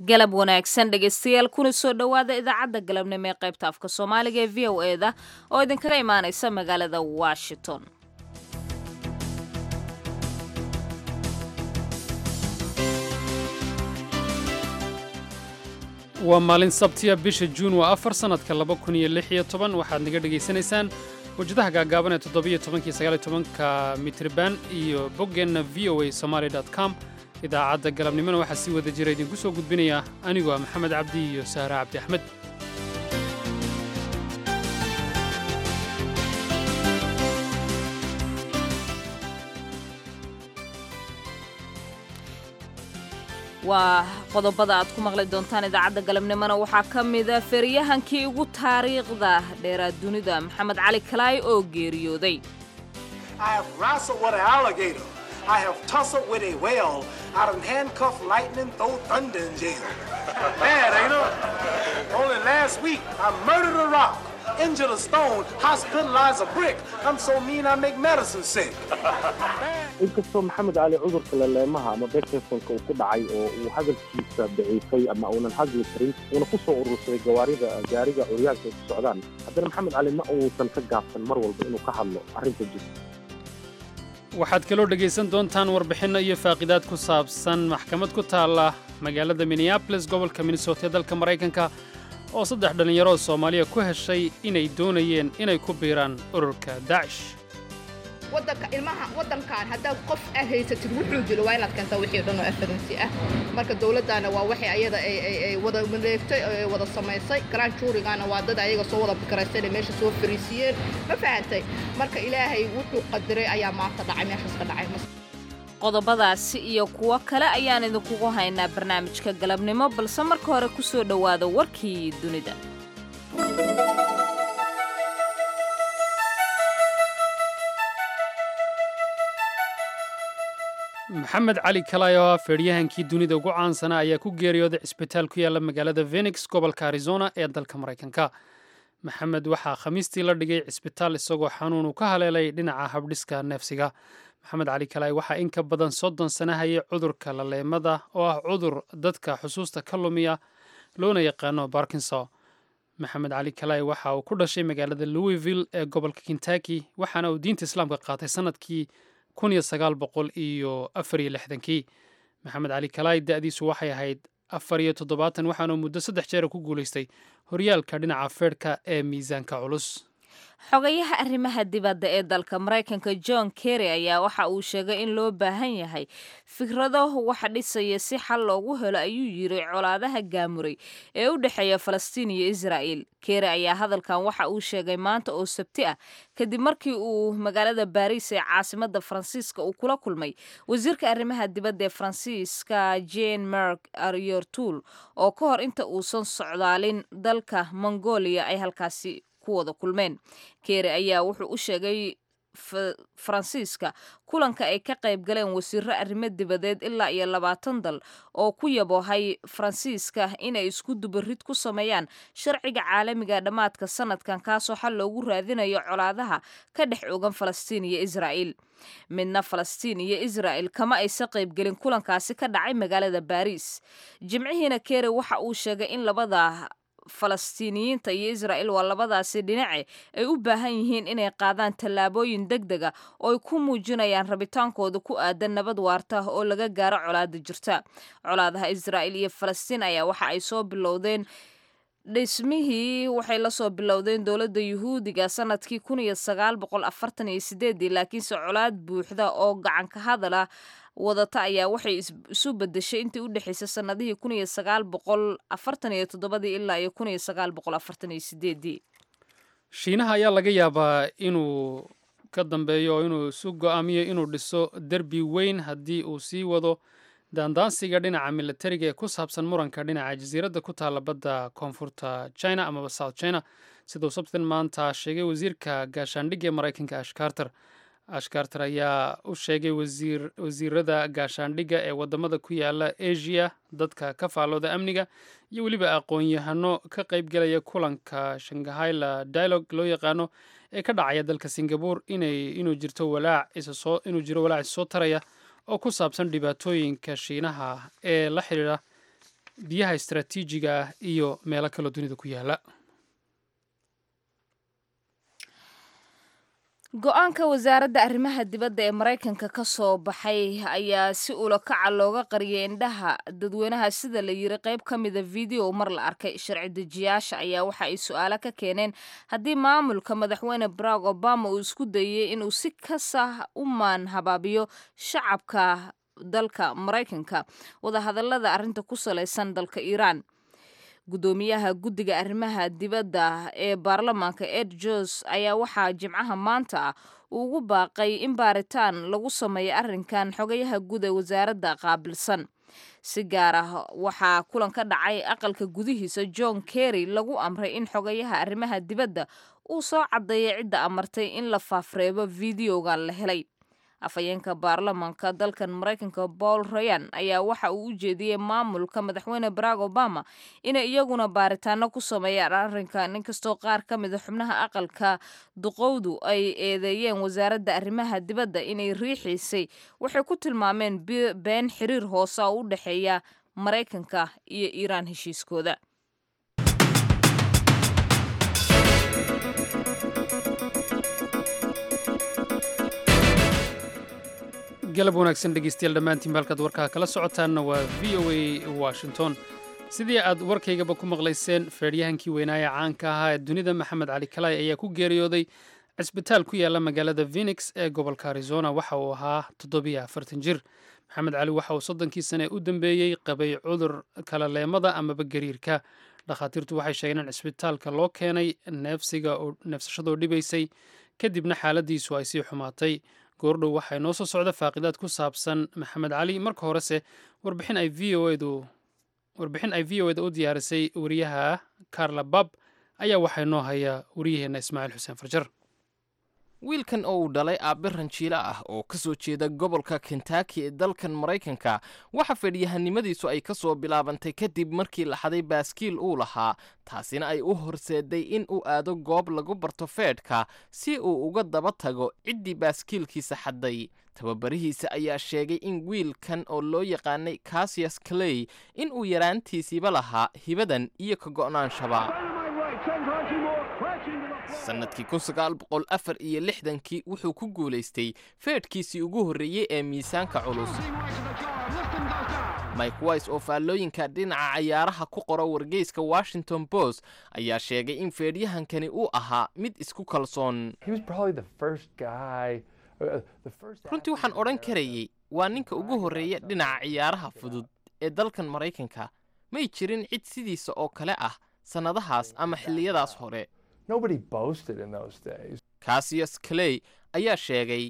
galab wanaagsan dhegaystayaal kuna soo dhowaada idaacadda galabnimo ee qaybta afka soomaaliga ee v o e da oo idinkaga imaanaysa magaalada washington waa maalin sabtiya bisha juun waa afar sannadka laba kun iyo lix iyo toban waxaad naga dhegaysanaysaan wajadaha gaagaaban ee toddobiyo tobankii sagaaliyo tobanka mitriban iyo boggeenna v o a somaali dot com idaacadda galabnimona waxaa sii wada jira idinku soo gudbinaya anigoo ah maxamed cabdi iyo sahra cabdi axmed waa qodobada aad ku maqli doontaan idaacadda galabnimona waxaa ka mida feriyahankii ugu taariikhda dheeraad dunida maxamed cali kalaay oo geeriyooday I have tussled with a whale. I done handcuffed lightning, throw thunder in jail. Bad, ain't it? Only last week, I murdered a rock, injured a stone, hospitalized a brick. I'm so mean I make medicine sick. inkastoo maxamed cali cudurka laleemaha ama bekersonka uu ku dhacay oo uu hadalkiisa daciifay ama uunan hadli karin uuna ku soo urursaday gawaarida gaariga curyaanka ay ku socdaan haddana maxamed cali ma uusan ka gaabsan mar walba inuu ka hadlo arrinta jirta waxaad kaloo dhegaysan doontaan warbixinno iyo faaqidaad ku saabsan maxkamad ku taalla magaalada minneabolis gobolka minnesota ee dalka maraykanka oo saddex dhallinyaro soomaaliya ku heshay inay doonayeen inay ku biiraan ururka daacish wadanka ilmaha wadankan haddaad qof aad haysatid wuxuu jiro waa inaad keentaa wixii dhan oo afaransi ah marka dowladdaana waa waxay ayada ay wada maleegtay ay wada samaysay grand juurigana waa dad ayaga soo wada fikiraysteen ay meesha soo fariisiyeen ma fahantay marka ilaahay wuxuu qadiray ayaa maanta dhacay meeshaas ka dhacay qodobadaasi iyo kuwo kale ayaan idinkugu haynaa barnaamijka galabnimo balse marka hore ku soo dhowaada warkii dunida maxamed cali kalay oo ah feedhyahankii dunida ugu caansanaa ayaa ku geeriyooday cisbitaal ku yaalla magaalada phenix gobolka arizona ee dalka maraykanka maxamed waxaa khamiistii la dhigay cisbitaal isagoo xanuun uu ka haleelay dhinaca habdhiska neefsiga maxamed cali kalay waxaa in ka badan soddon sana hayay cudurka laleemada oo ah cudur dadka xusuusta ka lumiya loona yaqaano barkinson maxamed cali kalay waxa uu ku dhashay magaalada louisville ee gobolka kentucky waxaana uu diinta islaamka qaatay sanadkii kun iyo sagaal boqol iyo afar iyo lixdankii maxamed cali kalaay da'diisu waxay ahayd afar iyo toddobaatan waxaanuu muddo saddex jeera ku guulaystay horyaalka dhinaca feerhka ee miisaanka culus xogayaha arrimaha dibadda ee dalka maraykanka john kerry ayaa waxa uu sheegay in loo baahan yahay fikrado waxa dhisaya si xal loogu helo ayuu yiri colaadaha gaamuray ee u dhexeeya falastiin iyo israa'il kerry ayaa hadalkan waxa uu sheegay maanta oo sabti ah kadib markii uu magaalada baariis ee caasimadda faransiiska uu kula kulmay wasiirka arrimaha dibadda ee faransiiska jane merk aryortul oo ka hor inta uusan socdaalin dalka mongolia ay halkaasi ku wada kulmeen keere ayaa wuxuu u sheegay faransiiska kulanka ay ka qayb galeen wasiiro arrimo dibadeed ilaa iyo labaatan dal oo ku yaboohay faransiiska inay isku dubarid ku sameeyaan sharciga caalamiga dhammaadka sanadkan kaasoo xal loogu raadinayo colaadaha ka dhex ogan falastiin iyo israa'iil midna falastiin iyo israa'il kama aysa qaybgelin kulankaasi ka dhacay magaalada baariis jimcihiina keere waxa uu sheegay in labada falastiiniyiinta iyo israa'il waa labadaasi dhinace ay u baahan yihiin inay qaadaan tallaabooyin deg dega oo ay ku muujinayaan rabitaankooda ku aadan nabad waarta oo laga gaaro colaada jirta colaadaha israa'il iyo falastiin ayaa waxa ay soo bilowdeen dhismihii waxay lasoo bilowdeen dowladda yuhuudiga sanadkii kun iyo sagaal boqol afartan iyo sideedii laakiinse colaad buuxda oo gacanka hadala wadata ayaa waxay isu bedeshay intii u dhexaysay sanadihii kun iyo sagaal boqol afartan iyo toddobadii ilaa iyo kun iyo sagaal boqol afartan iyo sideedii shiinaha ayaa laga yaabaa inuu ka dambeeyo oo inuu isu go'aamiyo inuu dhiso derbi weyn haddii uu sii wado daandaansiga dhinaca milatariga ee ku saabsan muranka dhinaca jasiiradda ku taalla badda koonfurta china amaba south china siduu sabtin maanta sheegay wasiirka gaashaandhigga ee maraykanka ash carter ash carter ayaa u sheegay wasiirada gaashaandhigga ee wadamada ku yaala asia dadka ka faallooda amniga iyo weliba aqoon-yahano ka qaybgelaya kulanka shanghayla dialogue loo yaqaano ee ka dhacaya dalka singabore inuu jirto walaac inuu jiro walaac issoo taraya oo ku saabsan dhibaatooyinka shiinaha ee la xidhiidha biyaha istaraatiijiga ah iyo meelo kaloo dunida ku yaala go-aanka wasaaradda arrimaha dibadda ee maraykanka ka soo baxay ayaa si ulakaca looga qariyay indhaha dadweynaha sida la yiri qayb ka mida video mar la arkay sharci dejiyaasha ayaa waxa ay su-aalo ka keeneen haddii maamulka madaxweyne barack obama uu isku dayay inuu si kasah u maan habaabiyo shacabka dalka maraykanka wadahadalada arrinta ku salaysan dalka iiraan guddoomiyaha guddiga arrimaha dibadda ee baarlamaanka ed jos ayaa waxaa jimcaha maanta ah ugu baaqay in baaritaan lagu sameeyo arrinkan xogayaha guud ee wasaaradda qaabilsan si gaar ah waxaa kulan ka dhacay aqalka gudihiisa john kerry lagu amray in xogayaha arrimaha dibadda uu soo caddeeya cidda amartay in la faafreebo videogan la helay afhayeenka baarlamaanka dalkan maraykanka paul rayan ayaa waxa uu u jeediyey maamulka madaxweyne barack obama inay iyaguna baaritaano ku sameeyaan arrinkan inkastoo qaar ka mida xubnaha aqalka duqowdu ay eedeeyeen wasaaradda arrimaha dibadda inay riixiisay waxay ku tilmaameen been xiriir hoose oo u dhexeeya maraykanka iyo iiraan heshiiskooda galab wanaagsan dhegeystayaal dhammaantiin halkaad warkaa kala socotaanna waa v o a washington sidii aad warkaygaba ku maqlayseen feedhyahankii weynaaye caanka ahaa ee dunida maxamed cali kalay ayaa ku geeriyooday cisbitaal ku yaala magaalada phenix ee gobolka arizona waxa uu ahaa toddobiyo afartan jir maxamed cali waxa uu soddonkii sane u dambeeyey qabay cudur kalaleemada amaba gariirka dhakhaatiirtu waxay sheegeen in cisbitaalka loo keenay neefsiga neefsashadoo dhibaysay kadibna xaaladiisu ay sii xumaatay goordhow waxay noo soo socda faaqidaad ku saabsan maxamed cali marka horese warbixin ay v o edu warbixin ay v o eda u diyaarisay wariyaha carla bab ayaa waxay noo haya wariyaheenna ismaaciil xuseen farjar wiilkan oo uu dhalay aabbe ranjiilo ah oo ka soo jeeda gobolka kentaki ee dalkan maraykanka waxa fedhyahanimadiisu ay ka soo bilaabantay kadib markii la xaday baaskiil uu lahaa taasina ay u horseeday in uu aado goob lagu barto feedhka si uu uga daba tago ciddii baaskiilkiisa xadday tababarihiisa ayaa sheegay in wiilkan oo loo yaqaanay kasias clay in uu yaraantiisiiba lahaa hibadan iyo ka go'naanshaba sannadkii kun sagaal boqol afar iyo lixdankii wuxuu ku guulaystay feedhkiisii ugu horreeyey ee miisaanka culus mike wise oo faallooyinka dhinaca cayaaraha ku qora wargeyska washington post ayaa sheegay in feedhyahankani uu ahaa mid isku kalsoon runtii waxaan odhan karayey waa ninka ugu horreeya dhinaca ciyaaraha fudud ee dalkan maraykanka may jirin cid sidiisa oo kale ah sannadahaas ama xilliyadaas hore kasias clay ayaa sheegay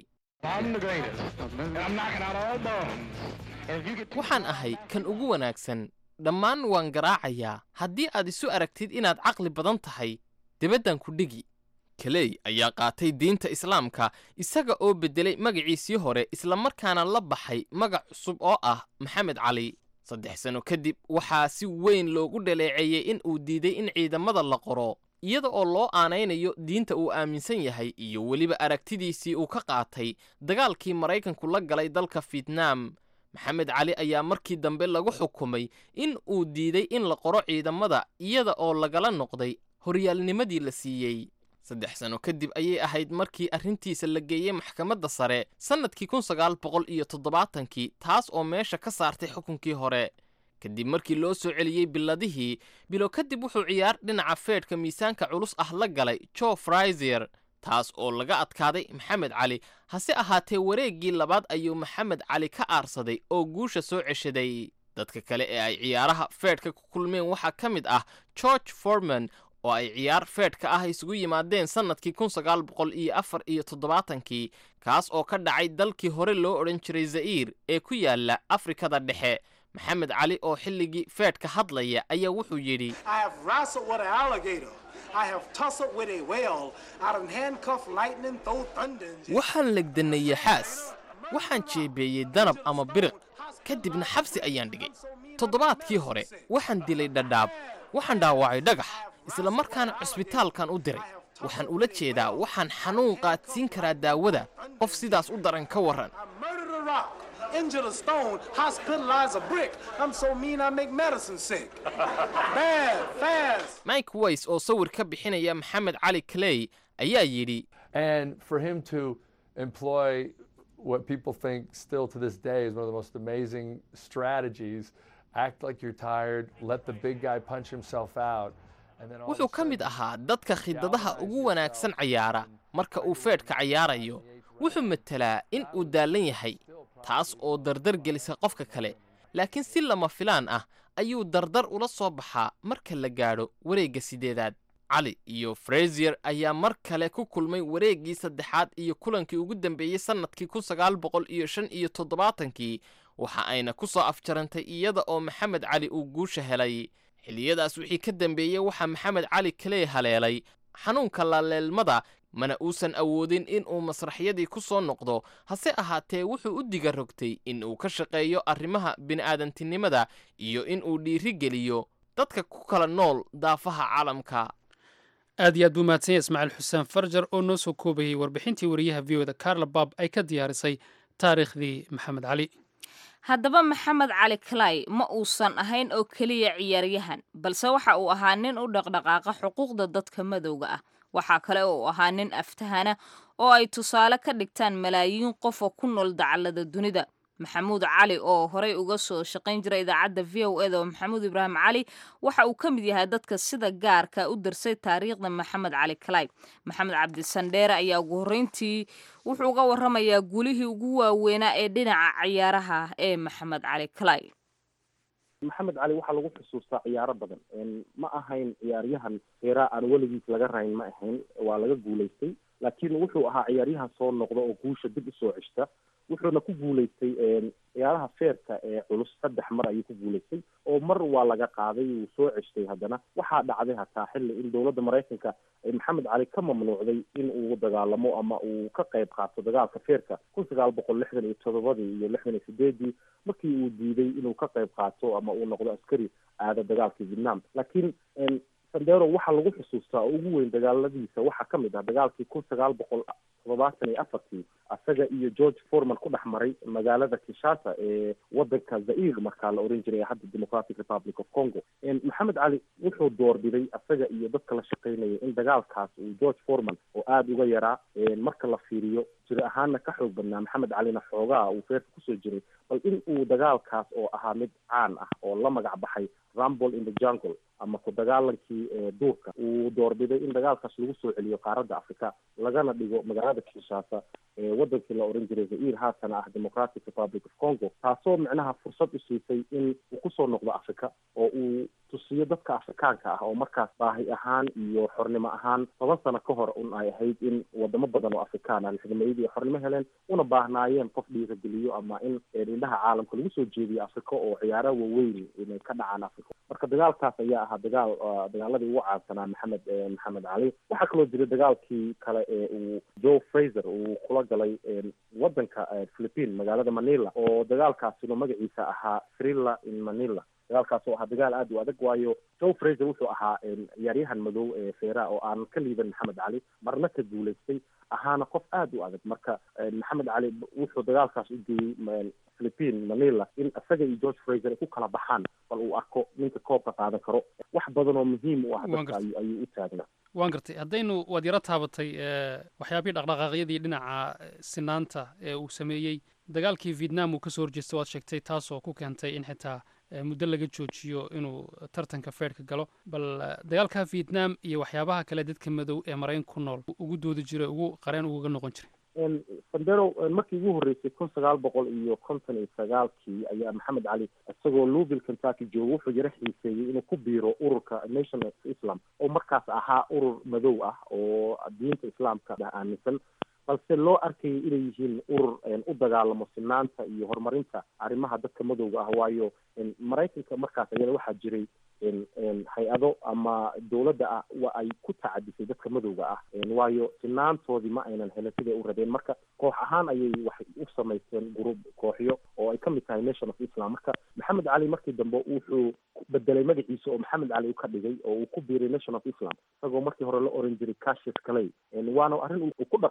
waxaan ahay kan ugu wanaagsan dhammaan waan garaacayaa haddii aad isu aragtid inaad caqli badan tahay debaddan ku dhigi kaley ayaa qaatay diinta islaamka isaga oo beddelay magaciisii hore islamarkaana la baxay magac cusub oo ah maxamed cali saddex sano kadib waxaa si weyn loogu dhaleeceeyey in uu diiday in ciidamada la qoro iyada oo loo aanaynayo diinta uu aaminsan yahay iyo weliba aragtidiisii uu ka qaatay dagaalkii maraykanku la galay dalka fietnaam maxamed cali ayaa markii dambe lagu xukumay in uu diiday in la qoro ciidamada iyada oo lagala noqday horyaalnimadii la siiyey saddex sano kadib ayay ahayd markii arrintiisa la geeyey maxkamadda sare sannadkii kun sagaal boqol iyo toddobaatankii taas oo meesha ka saartay xukunkii hore kadib markii loo soo celiyey biladihii bilo kadib wuxuu ciyaar dhinaca feedhka miisaanka culus ah la galay jo fraiser taas oo laga adkaaday maxamed cali hase ahaatee wareeggii labaad ayuu maxamed cali ka aarsaday oo guusha soo ceshaday dadka kale ee ay ciyaaraha feedhka ku kulmeen waxaa ka mid ah george forman oo ay ciyaar feedhka ah isugu yimaadeen sannadkii kun sagaal boqol iyo afar iyo toddobaatankii kaas oo ka dhacay dalkii hore loo odhan jiray za'iir ee ku yaala afrikada dhexe maxamed cali oo xilligii feedhka hadlaya ayaa wuxuu yidhi waxaan legdannay yaxaas waxaan jeebeeyey danab ama biriq kadibna xabsi ayaan dhigay toddobaadkii hore waxaan dilay dhadhaab waxaan dhaawacay dhagax isla markaana cusbitaalkan u diray waxaan ula jeedaa waxaan xanuun qaadsiin karaa daawada qof sidaas u daran ka warran injure a stone, hospitalize a brick. I'm so mean I make medicine sick. Bad, fast. mike ways oo sawir ka bixinaya maxamed cali clay ayaa yidhi And for him to employ what people think still to this day is one of the most amazing strategies act like you're tired, let the big guy punch himself out. And then all of a wuxuu ka mid sudden- ahaa dadka khidadaha ugu wanaagsan cayaara marka uu feedhka cayaarayo wuxuu matelaa in uu daallan yahay taas oo dardar gelisa qofka kale laakiin si lama filaan ah ayuu dardar ula soo baxaa marka la gaadho wareegga sideedaad cali iyo frasier ayaa mar kale ku kulmay wareeggii saddexaad iyo kulankii ugu dambeeyey sannadkii kun sagaal boqol iyo shan iyo toddobaatankii waxa ayna ku soo afjarantay iyada oo maxamed cali uu guusha helay xilliyadaas wixii ka dambeeyey waxaa maxamed cali kaley haleelay xanuunka laleelmada mana uusan awoodin in uu masraxyadii ku soo noqdo hase ahaatee wuxuu u diga rogtay in uu ka shaqeeyo arrimaha bini'aadantinimada iyo in uu dhiiri geliyo dadka ku kala nool daafaha caalamka aad iyo aad buu mahadsan yahay ismaaciil xuseen farjar oo noo soo koobayey warbixintii wariyaha v o da carla bab ay ka diyaarisay taariikhdii maxamed cali haddaba maxamed cali clay ma uusan ahayn oo keliya ciyaaryahan balse waxa uu ahaa nin u dhaqdhaqaaqa xuquuqda dadka madowga ah waxaa kale oo uu ahaa nin aftahana oo ay tusaale ka dhigtaan malaayiin qof oo ku nool dacallada dunida maxamuud cali oo horey uga soo shaqayn jiray idaacadda v o eda oo maxamuud ibraahim cali waxa uu ka mid yahay dadka sida gaarka u darsay taariikhda maxamed cali clay maxamed cabdisandheere ayaa ugu horreyntii wuxuu uga warramayaa gulihii ugu waaweynaa ee dhinaca ciyaaraha ee maxamed cali clay maxamed cali waxaa lagu xusuustaa ciyaaro badan ma ahayn ciyaaryahan heeraa aan weligiis laga rayn ma ahayn waa laga guulaystay laakiin wuxuu ahaa ciyaaryahan soo noqda oo guusha dib usoo ceshta wuxuuna ku guulaystay ciyaaraha feerka ee culus saddex mar ayuu ku guulaystay oo mar waa laga qaaday wuu soo ceshtay haddana waxaa dhacday hataa xilli in dowladda maraykanka ay maxamed cali ka mamnuucday in uu dagaalamo ama uu ka qayb qaato dagaalka feerka kun sagaal boqol lixdan iyo todobadii iyo lixdan iyo sideedii markii uu diiday inuu ka qayb qaato ama uu noqdo askari aada dagaalkii vietnam laakiin sandero waxaa lagu xusuustaa oo ugu weyn dagaaladiisa waxaa ka mid ah dagaalkii kun sagaal boqol toddobaatan iyo afartii isaga iyo george forman ku dhex maray magaalada kinshasa ee wadanka zair markaa la oran jiray hadda democratic republic of congo maxamed cali wuxuu doorbiday isaga iyo dadka la shaqeynaya in dagaalkaas uu george forman oo aada uga yaraa marka la fiiriyo jir ahaana ka xoog badnaa maxamed calina xoogaa uu feerka kusoo jiray bal in uu dagaalkaas oo ahaa mid caan ah oo la magac baxay rumble in the jungle ama ku dagaalankii duurka uu doorbiday in dagaalkaas lagu soo celiyo qaaradda africa lagana dhigo magaalada kinshasa ee wadankii la oran jiray zair haatana ah democratic republic of congo taasoo micnaha fursad u siisay in uu kusoo noqdo africa oo uu tusiyo dadka afrikaanka ah oo markaas baahi ahaan iyo xornimo ahaan toban sano ka hor un ay ahayd in wadamo badan oo afrikaan ah lixdameeyadii ay xornimo heleen una baahnaayeen qof dhiirageliyo ama in indhaha caalamka lagu soo jeediyo africa oo ciyaaraha waaweyn inay ka dhacaan africa marka dagaalkaas ayaa ahaa dagaal dagaaladii ugu caansanaa maxamed maxamed cali waxaa kaloo jira dagaalkii kale ee uu joe fraser uu kula galay wadanka philippine magaalada manila oo dagaalkaasina magaciisa ahaa thrilla in manila dagaalkaas oo ahaa dagaal aada u adag waayo joe fraser wuxuu ahaa ciyaaryahan madow ee feera oo aan ka liiban maxamed cali marna ka guulaystay ahaana qof aada u adag marka maxamed cali wuxuu dagaalkaas u geeyey philippine manila in isaga iyo george fraser ay ku kala baxaan bal uu arko ninka koobka qaadan karo wax badan oo muhiim u ah dadka ayuu u taagnaa waan gartay haddaynu waad yaro taabatay waxyaabihii dhaqdhaqaaqyadii dhinaca sinaanta ee uu sameeyey dagaalkii vietnam uu kasoo horjeestay waad sheegtay taasoo ku keentay in xitaa muddo laga joojiyo inuu tartanka feerhka galo bal dagaalka vietnam iyo waxyaabaha kale dadka madow ee marayn ku nool ugu doodi jiray ugu qareen ugaga noqon jiray sandero markii ugu horreysay kun sagaal boqol iyo konton iyo sagaalkii ayaa maxamed cali isagoo louisville kentucky jooga wuxuu yaro xiiseeyey inuu ku biiro ururka nation of islam oo markaas ahaa urur madow ah oo diinta islaamka aaminsan balse loo arkayay inay yihiin urur u dagaalamo sinaanta iyo horumarinta arrimaha dadka madowga ah waayo maraykanka markaas ayada waxaa jiray hay-ado ama dowladda ah wa ay ku tacadisay dadka madowga ah waayo sinaantoodii ma aynan helin siday u rabeen marka koox ahaan ayay waxay u samaysteen group kooxyo oo ay ka mid tahay nation of islam marka maxamed cali markii dambe wuxuu bedelay magaciisa oo maxamed cali u ka dhigay oo uu ku biiray nation of islam isagoo markii hore la oran jiray cassius calay waana arrin uu ku dhaqaaqay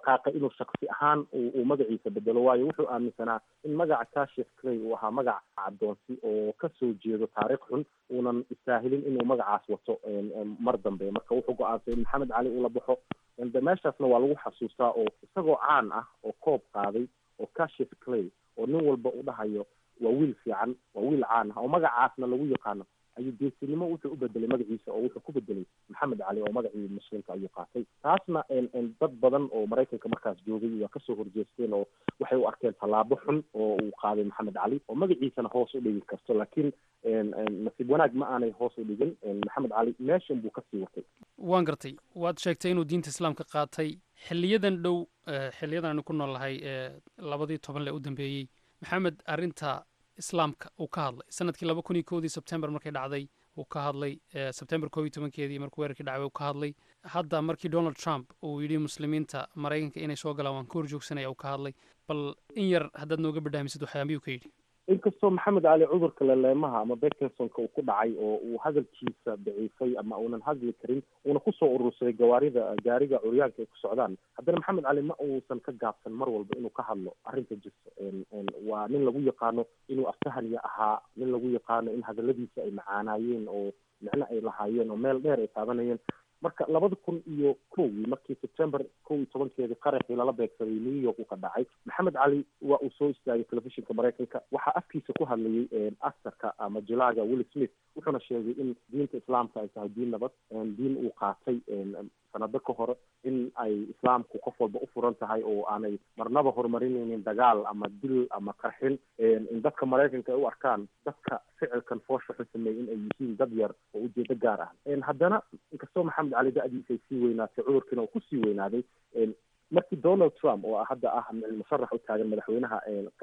inuu shaksi ahaan uu magaciisa bedelo waayo wuxuu aaminsanaa in magaca kashif clay uu ahaa magac caddoonsi oo kasoo jeedo taariikh xun uunan istaahilin inuu magacaas wato mar dambe marka wuxuu go-aansay in maxamed cali uu la baxo meeshaasna waa lagu xasuustaa oo isagoo caan ah oo koob qaaday oo kashif clay oo nin walba u dhahayo waa wiil fiican waa wiil caan ah oo magacaasna lagu yaqaano ayuu geesinimo wuxuu u bedelay magaciisa oo wuxuu ku bedelay maxamed cali oo magacii muslimka ayuu qaatay taasna dad badan oo maraykanka markaas joogay waa kasoo horjeesteen oo waxay u arkeen tallaabo xun oo uu qaaday maxamed cali oo magaciisana hoos u dhigi karto laakiin nasiib wanaag ma aanay hoos u dhigin maxamed cali meeshan buu kasii watay waan gartay waad sheegtay inuu diinta islaamka qaatay xiliyadan dhow xiliyadan aynu ku nool nahay labadii toban le u dambeeyey maxamed arrinta islaamka uu ka hadlay sanadkii laba kun iyo kowdii sebtember markay dhacday uu ka hadlay sebtember koob iyo tobankeedii markuu weerarkii dhacay uu ka hadlay hadda markii donald trump uu yidhi muslimiinta maraykanka inay soo galaan waan ka horjoogsanaya uu ka hadlay bal in yar haddaad nooga badhaamisid waxyaabiyuu ka yidhi inkastoo maxamed cali cudurka leleemaha ama bekinsonka uu ku dhacay oo uu hadalkiisa daciifay ama uunan hadli karin uuna kusoo urursaday gawaarida gaariga curyaanka ay ku socdaan haddana maxamed cali ma uusan ka gaabsan mar walba inuu ka hadlo arrinta jirta waa nin lagu yaqaano inuu aftahaniya ahaa nin lagu yaqaano in hadaladiisa ay macaanaayeen oo micno ay lahaayeen oo meel dheer ay taabanayeen marka labada kun iyo kowgii markii september kow iyo tobankeedii qaraxii lala beegsaday new york uu ka dhacay maxamed cali waa uu soo istaagay telefishinka maraykanka waxaa afkiisa ku hadlayay actarka ama jilaaga will smith wuxuuna sheegay in diinta islaamka ay tahay diin nabad diin uu qaatay sanado ka hore in ay islaamku qof walba u furan tahay oo aanay marnaba horumarinaynin dagaal ama dil ama qarxin in dadka maraykanka ay u arkaan dadka ficilkan foosha xun sameeyey in ay yihiin dad yar oo ujeedo gaar ah haddana inkastoo maxamed cali da-diisa ay sii weynaatay cudurkiina uu kusii weynaaday markii donald trump oo hadda ah musharax u taagan madaxweynaha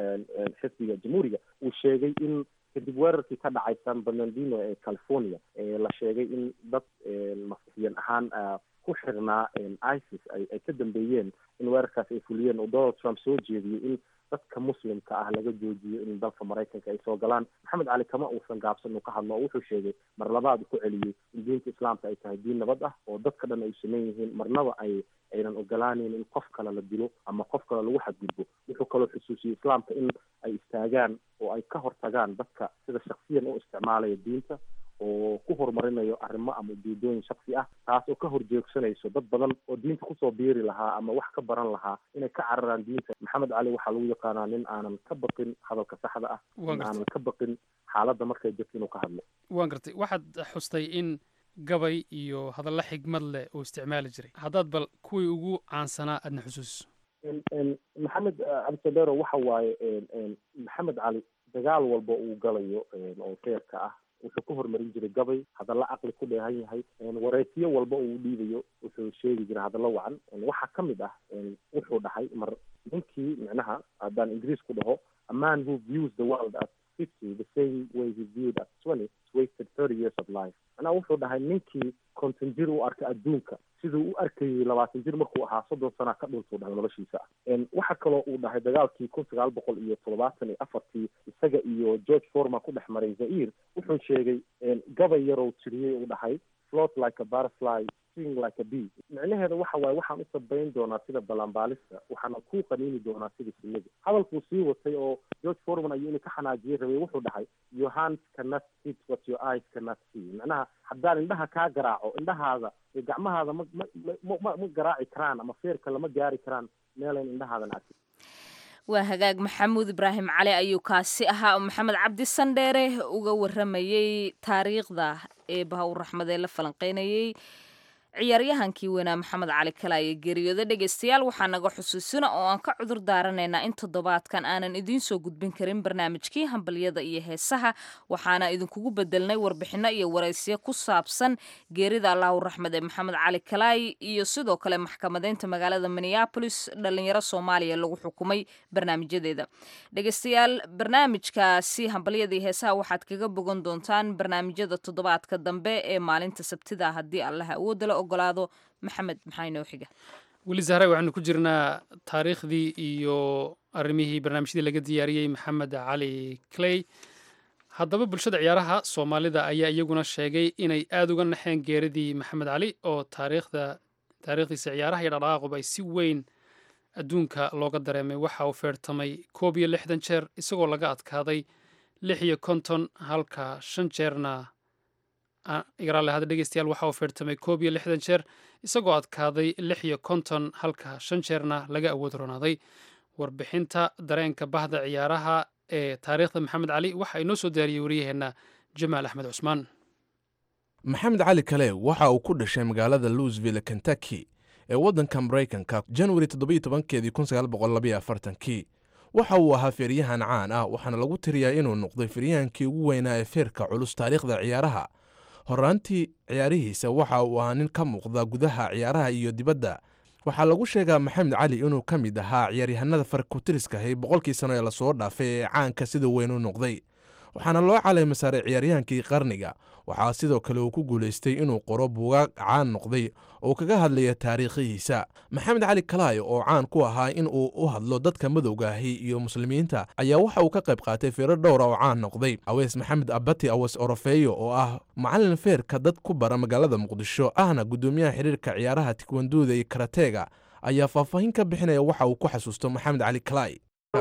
xisbiga jamhuuriga uu sheegay in kadib weerarkii ka dhacay san bernardino ee california la sheegay in dad masixiyan ahaan ku xirnaa isis ay ka dambeeyeen in weerarkaas ay fuliyeen oo donald trump soo jeediyey in dadka muslimka ah laga joojiyo in dalka maraykanka ay soo galaan maxamed cali kama uusan gaabsan uu ka hadlo oo wuxuu sheegay mar labaad ku celiyey in diinta islaamka ay tahay diin nabad ah oo dadka dhan ay sameyn yihiin marnaba ay aynan ogolaanayn in qof kale la dilo ama qof kale lagu xadgudbo wuxuu kaloo xusuusiyey islaamka in ay istaagaan oo ay ka hortagaan dadka sida shaksiyan u isticmaalaya diinta oo ku horumarinayo arrimo ama ujeedooyin shaksi ah taas oo ka horjeegsanayso dad badan oo diinta kusoo biiri lahaa ama wax ka baran lahaa inay ka cararaan diinta maxamed cali waxaa lagu yaqaanaa nin aanan ka baqin hadalka saxda ah nin aanan ka baqin xaaladda markay jirto inuu ka hadlo waan gartay waxaad xustay in gabay iyo hadallo xigmad leh uu isticmaali jiray haddaad bal kuwii ugu caansanaa aadna xusuusiso maxamed cabdisadero waxa waaye maxamed cali dagaal walba uu galayo oo feerka ah wuxuu ka horumarin jiray gabay hadallo caqli ku dheehan yahay wareysiyo walba uu dhiibayo wuxuu sheegi jiray hadallo wacan waxaa ka mid ah wuxuu dhahay mar ninkii micnaha haddaan ingiriis ku dhaho a man who views the world at fifty the same way he viewed at twenty wasted thirty years of life macnaha wuxuu dhahay ninkii konton jir u arkay adduunka siduu u arkayay labaatan jir markuu ahaa soddon sana ka dhuntuu dhahay noloshiisa waxa kaloo uu dhahay dagaalkii kun sagaal boqol iyo toddobaatan iyo afartii isaga iyo george forma ku dhex maray zaire wuxuu sheegay gabay yarow tiriyey uu dhahay float like a butterfly sing like a bee micnaheeda waxa waaye waxaan u sabayn doonaa sida balanbaalista waxaana ku qaniini doonaa sida shinnida hadalkuu sii watay oo george forman ayuu ina ka xanaajiyey rabay wuxuu dhahay your hands cannot see what your eyes cannot see macnaha haddaan indhaha kaa garaaco indhahaada iyo gacmahaada ma ma ma ma garaaci karaan ama feerka lama gaari karaan meelayn indhahaadan arkin waa hagaag maxamuud ibraahim cali ayuu kaasi ahaa oo maxamed cabdi sandheere uga waramayey taariikhda ee bahawr raxmad ee la falanqeynayey ciyaaryahankii weynaa maxamed cali kalaaye geeriyooda dhegaystayaal waxaa naga xusuusina oo aan ka cudur daaranaynaa in toddobaadkan aanan idiin soo gudbin karin barnaamijkii hambalyada iyo heesaha waxaana idinkugu bedelnay warbixino iyo waraysiyo ku saabsan geerida allahu raxmed ee maxamed cali kalaaye iyo sidoo kale maxkamadeynta magaalada minneabolis dhalinyaro soomaaliya lagu xukumay barnaamijyadeeda dhegaystayaal barnaamijkaasi hambalyada iyo heesaha waxaad kaga bogan doontaan barnaamijyada toddobaadka dambe ee maalinta sabtida haddii allaha awoodala ogolaado maxamed maxaa inoo xiga weli zahra waxaanu ku jirnaa taariikhdii iyo arrimihii barnaamijyadii laga diyaariyey maxamed cali clay haddaba bulshada ciyaaraha soomaalida ayaa iyaguna sheegay inay aada uga naxeen geeridii maxamed cali oo taariikhda taariikhdiisa ciyaaraha iyo dhaqdhaqaaquba ay si weyn adduunka looga dareemay waxa uu feertamay koob iyo lixdan jeer isagoo laga adkaaday lix iyo konton halka shan jeerna igaraale hada dhegeystayaal waxa uu feertamay koob iyo lixdan jeer isagoo adkaaday lix iyo konton halka shan jeerna laga awood ronaaday warbixinta dareenka bahda ciyaaraha ee taariikhda maxamed cali waxa inoo soo daariyey wariyaheenna jamaal axmed cusmaan maxamed cali kale waxa uu ku dhashay magaalada louisville kentucky ee waddanka maraykanka januari toddobiyo tobankeedii kun sagaal boqol labaiyo afartankii waxa uu ahaa feeryahan caan ah waxaana lagu tiriyaa inuu noqday feeryahankii ugu weynaa ee feerka culus taariikhda ciyaaraha horaantii ciyaarihiisa waxa uu ahaa nin ka muuqda gudaha ciyaaraha iyo dibadda waxaa lagu sheegaa maxamed cali inuu ka mid ahaa ciyaaryahanada farkutiriskahay boqolkii sano ee lasoo dhaafay ee caanka sida weyn u noqday waxaana loo caleema saaray ciyaaryahankii qarniga waxaa sidoo kale uu ku guulaystay inuu qoro buugaag caan noqday oo kaga hadlaya taariikhihiisa maxamed cali kalaayo oo caan ku ahaa in uu u hadlo dadka madowgaahi iyo muslimiinta ayaa waxa uu ka qayb qaatay feero dhowra oo caan noqday aweys maxamed abati aweys orofeeyo oo ah macalin feerka dad ku bara magaalada muqdisho ahna guddoomiyaha xiriirka ciyaaraha tikwanduuda iyo karateega ayaa faahfaahin ka bixinaya waxa uu ku xasuusto maxamed cali kalaay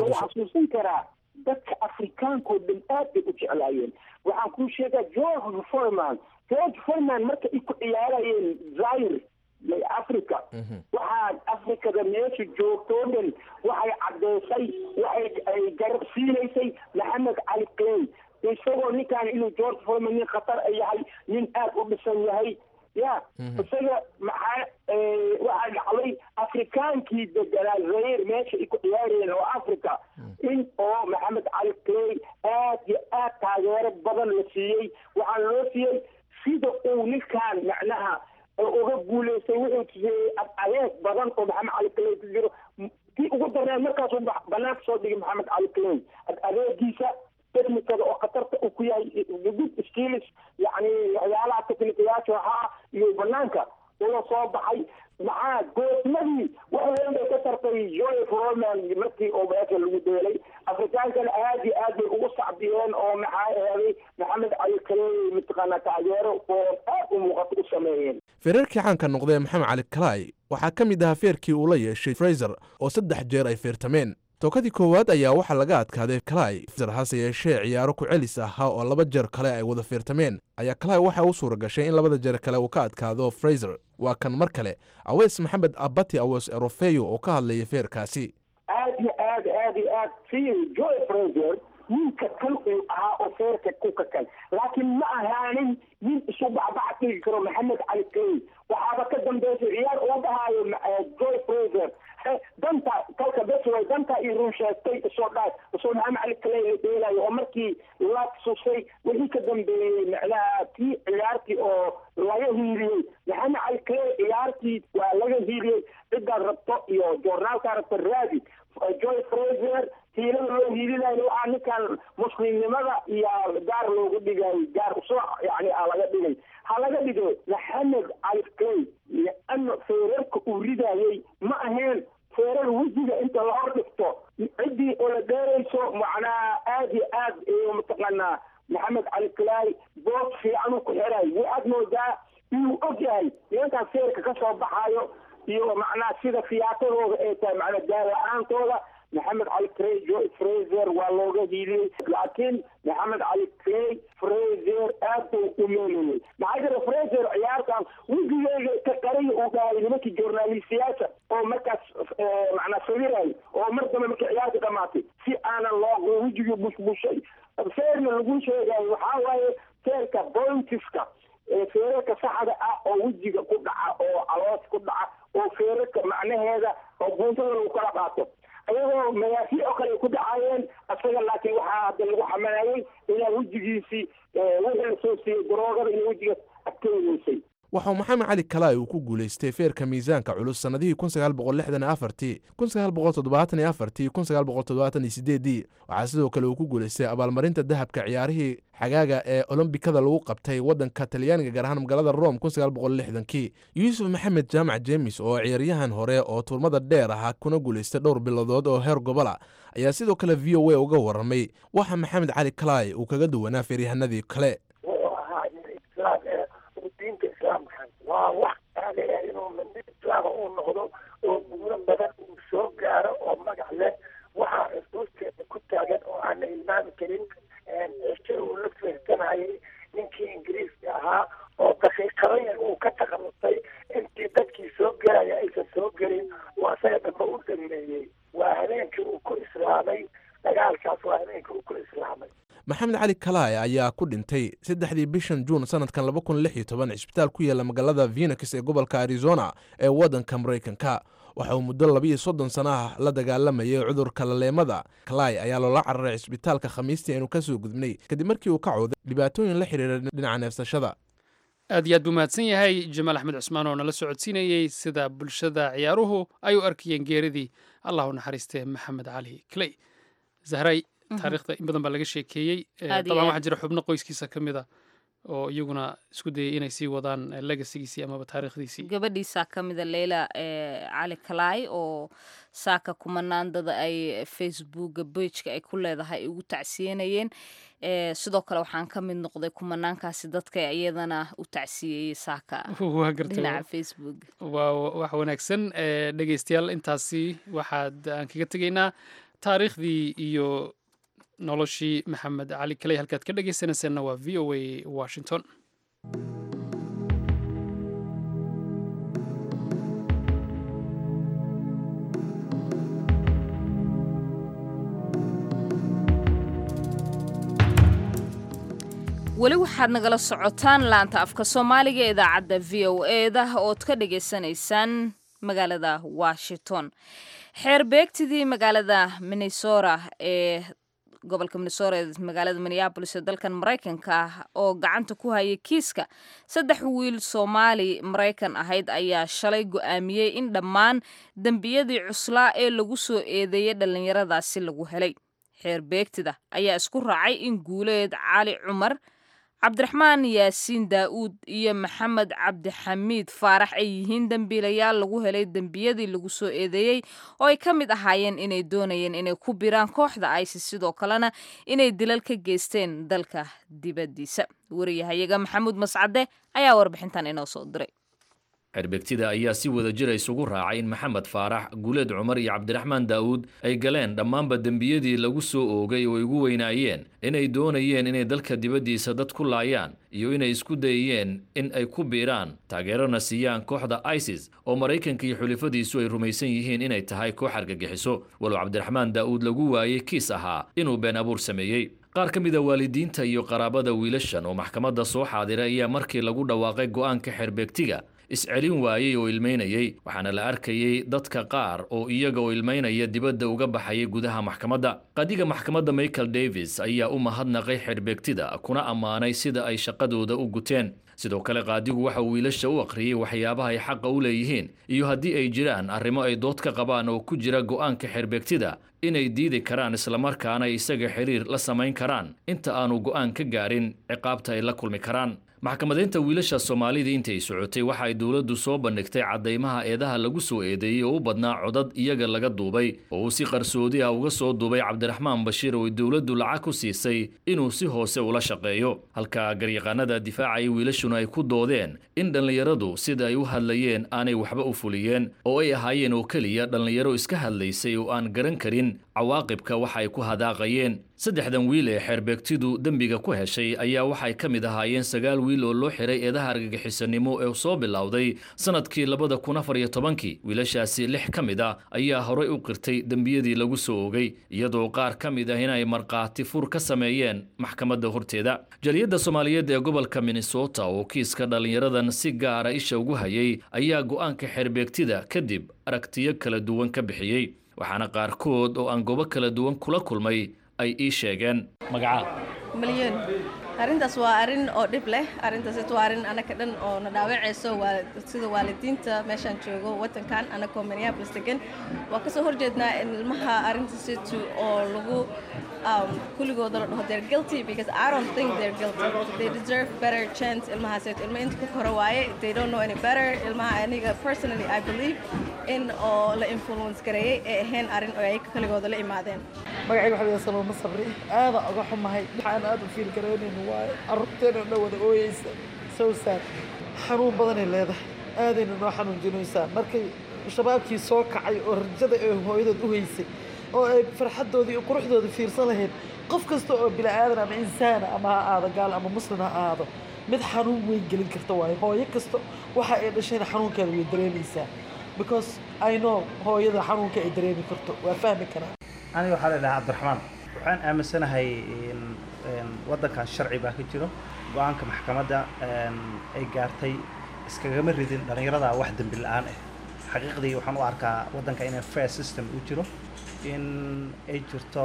dadka afrikaankao dhan aad bay u jeclaayeen waxaan kuu sheegaa george forman george forman marka ay ku ciyaarayeen zaire africa waxaa africada meesha joogtoo dhan waxay caddeysay waxay ay garab siinaysay maxamed cali clay isagoo ninkaan inuu george forman nin khatar a yahay nin aad u dhisan yahay ya isaga maxaa waxaa dhacday afrikaankii deganaa zaire meesha ay ku ciyaarayeen oo africa in oo maxamed cali clay aad iyo aad taageero badan la siiyey waxaa loo siiyey sida uu ninkaan macnaha uga guulaystay wuxuu tusiyey adeeg badan oo maxamed cali clay ku jiro kii ugu darneed markaasuu banaanka soo dhigay maxamed cali clay adeegiisa technicada oo khatarta uu ku yahay good skills yani waxyaalaha technicayaasha ahaa iyo banaanka ula soo baxay maxaa goosmadii wax weyn bay ka tartay joy froman markii oo meesha lagu deelay afrikaankana aad iyo aad bay ugu sacbiyeen oo maxaa eeday maxamed cali kaleey mataqaanaa taageero oo aad u muuqato u sameeyeen feerarkii caanka noqdee maxamed cali kalaay waxaa ka mid ahaa feerkii uu la yeeshay fraiser oo saddex jeer ay feertameen tookadii koowaad ayaa waxaa laga adkaaday kalay hase yeeshee ciyaaro ku celis ahaa oo laba jeer kale ay wada feertameen ayaa kalay waxa u suura gashay in labada jeer kale uu ka adkaado fraiser waa kan mar kale aweys maxamed abati aweys erofeyo oo ka hadlaya feerkaasi aad iyo aad aad iyo aad si joy fraiser ninka kan uu ahaa oo feerka ku kakan laakiin ma ahaanin nin isu bacbac dhigi karo maxamed cali clay waxaaba ka dambeysay ciyaar uu dhahaayo joy fraiser danta kalka besway danta iyo run sheegtay isoo dhaa isoo maxamed cali clay la dheelayo oo markii la susay wixii ka dambeeyey macnaha tii ciyaartii oo laga hiiliyey maxamed cali clay ciyaartii waa laga hiiliyey ciddaad rabto iyo joornaalkaa rabto raadi joy fraiser hiilada loo hiilinayo waxaa ninkan muslimnimada iyo gaar loogu dhigay gaar usoo yani a laga dhigay ha laga dhigo maxamed cali clay liano feerarka uu ridayey ma aheen feerar wejiga inta la hor dhigto ciddii oo la dheerayso macnaha aad iyo aad mataqaanaa maxamed cali clay boos fiican uu ku xiray waxaad moodaa inuu og yahay nimankan feerka ka soo baxayo iyo macnaha sida fiyaatadooda ay tahay macnaa gaar la-aantooda maxamed cali clay joy fraser waa looga hiiliyey laakiin maxamed cali clay fraser aad buu u meelayey maxaa jira fraser ciyaartan wejigeyga ka qariya uu dhahay nimankii journalistiyaasha oo markaas macnaa sawirayo oo mar dambe markii ciyaarta dhamaatay si aanan loo wejigii bushbushay feerna lagu sheegayo waxaa waaye feerka bointiska feerarka saxda ah oo wejiga ku dhaca oo caloos ku dhaca oo feerarka macnaheeda oo buuntada lagu kala qaato ayagoo magaafiic oo kale ay ku dhacaayeen isaga laakiin waxaa hadda lagu xamalayey inaa wejigiisii wixii lasoo siiyey daroogada inay wejiga adkeynaysay waxau maxamed cali kalaay uu ku guulaystay feerka miisaanka culus sannadihii ii waxaa sidoo kale uu ku guulaystay abaalmarinta dahabka ciyaarihii xagaaga ee olombikada lagu qabtay waddanka talyaaniga gaar ahaan magaalada rom kii yuusuf maxamed jaamac jeemis oo ciyaaryahan hore oo turmada dheer ahaa kuna guulaystay dhowr bilodood oo heer gobola ayaa sidoo kale v o a uga warramay waxa maxamed cali kalaay uu kaga duwanaa feeryahanadii kale diinta islaamkan waa wax aadaya inuu mid islaama uu noqdo oo guuro badan uu soo gaaro habeenkaas waa habeenka uu kula islaamay maxamed cali kalaay ayaa ku dhintay saddexdii bishan juun sanadkan laba kun lix iyo toban cisbitaal ku yaala magaalada phoenix ee gobolka arizona ee waddanka maraykanka waxa uu muddo labiiyo soddon sana ah la dagaalamayay cudurka laleemada kalay ayaa loola cararay cisbitaalka khamiistii aynu ka soo gudbnay kadib markii uu ka cooday dhibaatooyin la xiriira dhinaca neefsashada aad iyo aad buu mahadsan yahay jamaal axmed cusmaan oo nala socodsiinayey sida bulshada ciyaaruhu ay u arkayeen geeridii allah u naxariistee maxamed cali clay zahray taariikhda in badan baa laga sheekeeyey dabcan waxaa jira xubno qoyskiisa ka mid a oo iyaguna isku dayay inay sii wadaan legasigiisii amaba taariikhdiisii gabadhiisaa ka mida leyla cali kalaay oo saaka kumanaandada ay facebooka bejka ay ku leedahay ay ugu tacsiyenayeen sidoo kale waxaan ka mid noqday kumanaankaasi dadka iyadana u tacsiyeeyey saaka dhinaca facebook waa wax wanaagsan dhegeystayaal intaasi waxaad aan kaga tegaynaa taariikhdii iyo noloshii maxamed cali kaley halkaad ka dhegeysanayseena waa v o a washington weli waxaad nagala socotaan laanta afka soomaaliga ee idaacadda v o eda ood ka dhagaysanaysaan magaalada washington xeer beegtidii magaalada minnesota ee gobolka minnesota ee magaalada minneabolis ee dalkan maraykanka ah oo gacanta ku hayay kiiska saddex wiil soomaali maraykan ahayd ayaa shalay go-aamiyey in dhammaan dembiyadii cuslaa ee lagu soo eedeeyey dhallinyaradaasi lagu helay xeer beegtida ayaa isku raacay in guuleed cali cumar cabdiraxmaan yaasiin daa'uud iyo maxamed cabdixamiid faarax ay yihiin dembiilayaal lagu helay dembiyadii lagu soo eedeeyey oo ay ka mid ahaayeen inay doonayeen inay ku biraan kooxda isis sidoo kalena inay dilal ka geysteen dalka dibaddiisa wariyahayaga maxamuud mascade ayaa warbixintan inoo soo diray xerbegtida ayaa si wada jira isugu raacay in maxamed faarax guuleed cumar iyo cabdiraxmaan daa'uud ay galeen dhammaanba dembiyadii lagu soo oogay oo ay ugu weynaayeen inay doonayeen inay dalka dibaddiisa dad ku laayaan iyo inay isku dayeen in ay ku biiraan taageerona siiyaan kooxda isis oo maraykanka iyo xulifadiisu ay rumaysan yihiin inay tahay koox argagixiso walow cabdiraxmaan daa'uud lagu waayey kiis ahaa inuu been abuur sameeyey qaar ka mida waalidiinta iyo qaraabada wiilashan oo maxkamadda soo xaadiray ayaa markii lagu dhawaaqay go'aanka xeerbeegtiga iscelin waayey oo ilmaynayey waxaana la arkayey dadka qaar oo iyaga oo ilmaynaya dibadda uga baxayay gudaha maxkamadda qadiga maxkamadda michael davis ayaa u mahadnaqay xeerbeegtida kuna ammaanay sida ay shaqadooda u guteen sidoo kale qaadigu waxa uu wiilasha u akhriyey waxyaabaha ay xaqa u leeyihiin iyo haddii ay jiraan arrimo ay dood ka qabaan oo ku jira go'aanka xeerbeegtida inay diidi karaan islamarkaana ay isaga xiriir la samayn karaan inta aanu go'aan ka gaarin ciqaabta ay la kulmi karaan maxkamadaynta wiilasha soomaalida intay socotay waxa ay dowladdu soo bandhigtay caddaymaha eedaha lagu soo eedeeyey oo u badnaa codad iyaga laga duubay oo uu si qarsoodi ah uga soo duubay cabdiraxmaan bashiir oo ay dowladdu lacag ku siisay inuu si hoose ula shaqeeyo halka garyaqaanada difaacaya wiilashuna ay ku doodeen in dhallinyaradu sida ay u hadlayeen aanay waxba u fuliyeen oo ay ahaayeen oo keliya dhallinyaro iska hadlaysay oo aan garan karin cawaaqibka waxa ay ku hadaaqayeen saddexdan wiil ee xeerbeegtidu dembiga ku heshay ayaa waxay ka mid ahaayeen sagaal wiil oo loo xiray eedaha argagixisanimo ee soo bilowday sannadkii labada kun afar iyo tobankii wiilashaasi lix ka mid a ayaa horay u qirtay dembiyadii lagu soo ogay iyadoo qaar ka mid ah inay markhaati fur ka sameeyeen maxkamadda horteeda jaliyadda soomaaliyeed ee gobolka minnesota oo kiiska dhallinyaradan si gaara isha ugu hayay ayaa go'aanka xeerbeegtida kadib aragtiyo kala duwan ka bixiyey waxaana qaarkood oo aan goobo kala duwan kula kulmay ay ii sheegeen magaca malyan arrintaas waa arrin oo dhib leh arrintaas waa arrin anaka dhan oo na dhaawacayso sida waalidiinta meeshaan joogo wadankan anakoo minneapolis degan waa kasoo horjeednaa in ilmaha arrintaasitu oo lagu kulligooda la dhaho they're guilty because I don't think they're guilty they deserve better chance ilmahaaseetu ilma inta ku koro waaye they don't know any better ilmaha aniga personally I believe in oo la influence gareeyey ee ahayn arrin oo ay kaligooda la imaadeen magacayga waxaa laga salooma sabri aada uga xumahay waxaan aada u fiil garoonayno waaye carruurteena dhan wada ooyeysa so sad xanuun badanay leedahay aadayna noo xanuunjinaysaa markay shabaabkii soo kacay oo rajada ee hooyadood u haysay oo ay farxaddoodii iyo quruxdooda fiirsan lahayd qof kasta oo bini aadan ama insaana ama ha aado gaal ama muslim ha aado mid xanuun weyn gelin karta waayo hooyo kasta waxa ay dhashayna xanuunkeeda way dareemaysaa because I know hooyada xanuunka ay dareemi karto waa fahmi karaa aniga waxaa la dhahaa cabdiraxmaan waxaan aaminsanahay in in waddankan sharci baa ka jiro go-aanka maxkamadda ay gaartay iskagama ridin dhallinyarada wax dembi la-aan ah xaqiiqdii waxaan u arkaa waddanka inay fair system u jiro in ay jirto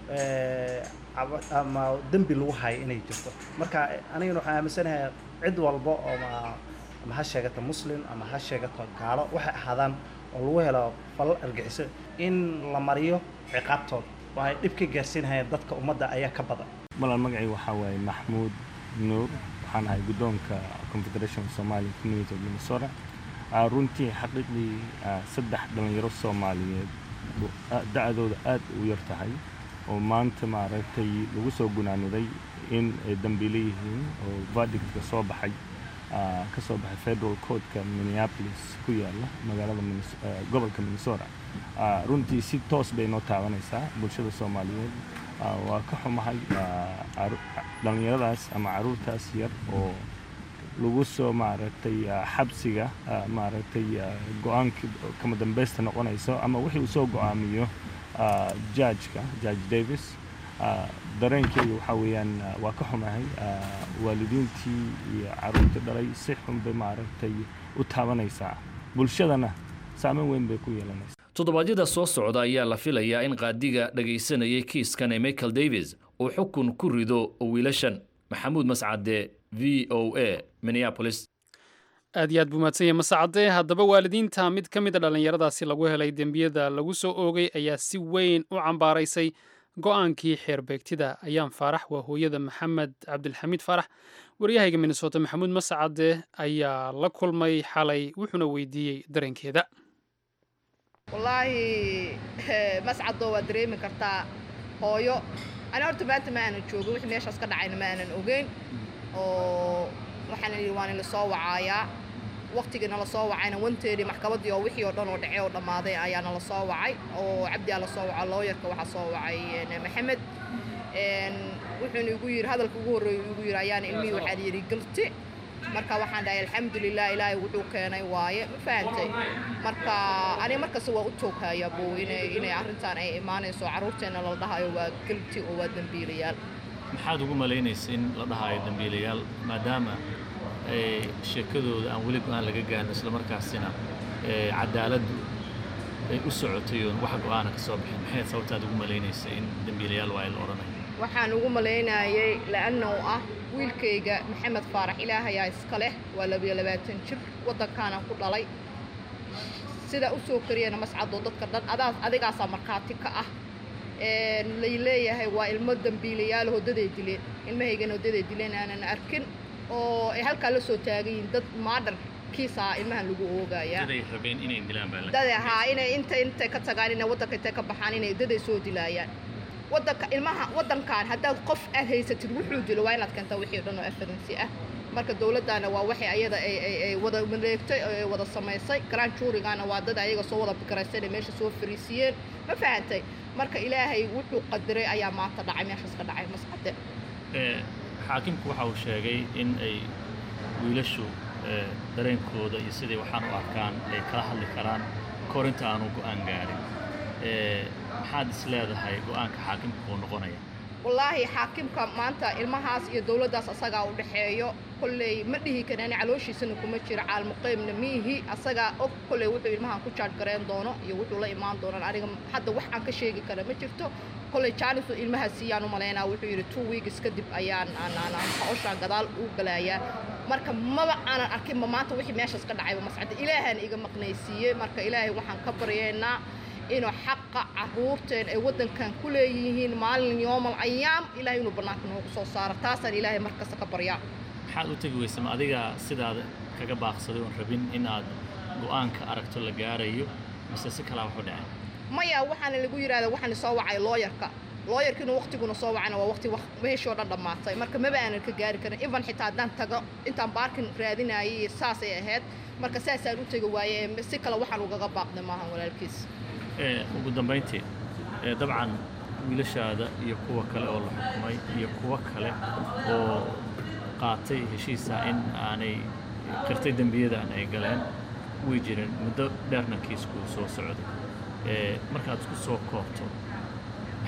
ama dembi lagu hayo inay jirto marka anigana waxaan aaminsanahay cid walba oo ma ama ha sheegato muslim ama ha sheegato gaalo waxay ahaadaan oo lagu helo falal argixiso in la mariyo ciqaabtooda oo ay dhib ka gaarsiinayaan dadka ummadda ayaa ka badan malal magacay waxaa waaye maxmuud nuur waxaan ahay guddoonka confederation somali community of minnesota runtii xaqiiqdii saddex dhallinyaro soomaaliyeed da-dooda aad u yar tahay oo maanta maaragtay lagu soo gunaaniday in ay dambiile yihiin oo verdictka soo baxay ka soo baxay federal courtka minneapolis ku yaala magaalada gobolka minnesota runtii si toos bay noo taabanaysaa bulshada soomaaliyeed waa ka xumahay dhallinyaradaas ama caruurtaas yar oo lagu soo maaragtay xabsiga maaragtay go-aanka kama dambeysta noqonayso ama wixii uu soo go-aamiyo judgeka judge davis dareenkeyga waxaa weeyaan waa ka xumahay waalidiintii iyo caruurtii dhalay si xun bay maaragtay u taabanaysaa bulshadana saameyn weyn bay ku yeelanaysaa toddobaadyada soo socda ayaa la filayaa in qaadiga dhagaysanayay kiiskan ee michael davis uu xukun ku rido wiilashan maxamuud mascade v o a minneapolis aad iyo aad buu mahadsanya masacade haddaba waalidiinta mid ka mid a dhallinyaradaasi lagu helay dembiyada lagu soo oogay ayaa si weyn u cambaaraysay go-aankii xeerbeegtida ayaan faarax waa hooyada maxamed cabdilxamiid faarax waryahayga minnesota maxamuud mascade ayaa la kulmay xalay wuxuuna weydiiyey dareenkeeda wallaahi mascadoo waad dareemi kartaa hooyo ani horta maanta ma aanan joogin wixii meeshaas ka dhacayna ma aanan ogeyn oo waxaana yidhi waan ila soo wacaayaa waqtigiina la soo wacayna wanteedii maxkamaddii oo wixii oo dhan oo dhacay oo dhammaaday ayaana la soo wacay oo cabdi aa la soo waca looyarka waxaa soo wacay maxamed wuxuuna igu yidhi hadalka ugu horreeya igu yidhi ayaana ilmihii waxaa la yidhi galti marka waxaan dhahay alxamdulilah ilaahay wuxuu keenay waaye ma fahantay marka aniga markasta waa u tooghayaa buu inay inay arrintan ay imaanayso carruurteenna la dhahayo waa galti oo waa dembiilayaal maxaad ugu malaynaysa in la dhahayo dembiilayaal maadaama sheekadooda aan weli go-aan laga gaarin islamarkaasina cadaaladdu ay u socotay oon wax go-aana ka soo bixin maxay sababtaad ugu malaynaysa in dembiilayaal waa la odhanayo waxaan ugu malaynayay la'annahu ah wiilkayga maxamed faarax ilaahayaa iska leh waa labiyo labaatan jir waddankaanaan ku dhalay sidaa u soo kariyana mascadoo dadka dhan adaas adigaasaa markhaati ka ah lay leeyahay waa ilmo dembiilayaal hoodaday dileen ilmahaygana hoodaday dileen aanan arkin oo ay halkaa la soo taagan yihiin dad maadhar kiisaa ilmahan lagu oogayaa dade haa inay inta intay ka tagaan inay waddanka intay ka baxaan inay daday soo dilaayaan waddanka ilmaha waddankan haddaad qof aad haysatid wuxuu dilo waa inaad keentaa wixii dhan oo afaransi ah marka dowladdaana waa waxay ayada ay ay ay wada maleegtay oo ay wada samaysay grand juurigana waa dad ayaga soo wada fikiraysay inay meesha soo fariisiyeen ma fahantay marka ilaahay wuxuu qadiray ayaa maanta dhacay meeshaas ka dhacay mascade xaakimku waxa uu sheegay in ay wiilashu dareenkooda iyo siday waxaan u arkaan ay kala hadli karaan kahor inta aanu go-aan gaarin maxaad is leedahay go-aanka xaakimka uu noqonaya wallaahi xaakimka maanta ilmahaas iyo dowladdaas asagaa u dhexeeyo kolley ma dhihi karani calooshiisana kuma jiro caalmuqeybna miihi asagaa og kolley wuxuu ilmahan ku jaaj gareen doono iyo wuxuu la imaan doonaan aniga hadda wax aan ka sheegi kara ma jirto kolley jaanisu ilmaha siiyaan u malaynaa wuxuu yidhi two weeks kadib ayaan aanaan hawshaan gadaal u galaayaa marka maba aanan arkinba maanta wixii meeshaas ka dhacayba mascada ilaahaan iga maqnaysiiyey marka ilaahay waxaan ka baryeynaa inuu xaqa caruurteen ay waddankan ku leeyihiin maalin yoomal ayaam ilaahay inuu bannaanka noogu soo saaro taasaan ilaahay markasta ka baryaa maxaad u tegi weysa ma adiga sidaada kaga baaqsaday oon rabin in aad go-aanka aragto la gaarayo mise si kalaa waxu dhaceen maya waxaana lagu yidhahda waxaana soo wacay looyarka looyarkiina waqtiguna soo wacayna waa waqti meeshii oo dhan dhammaatay marka maba aanan ka gaari karin ivan xitaa haddaan tago intaan baarkin raadinayay saasay ahayd marka saasaan u tegi waaye si kale waxaan ugaga baaqday maahan walaalkiis ugu dambayntii dabcan wiilashaada iyo kuwa kale oo la xukumay iyo kuwo kale oo qaatay heshiisa in aanay qirtay dembiyadan ay galeen way jireen muddo dheerna kiisku soo socday markaad isku soo koobto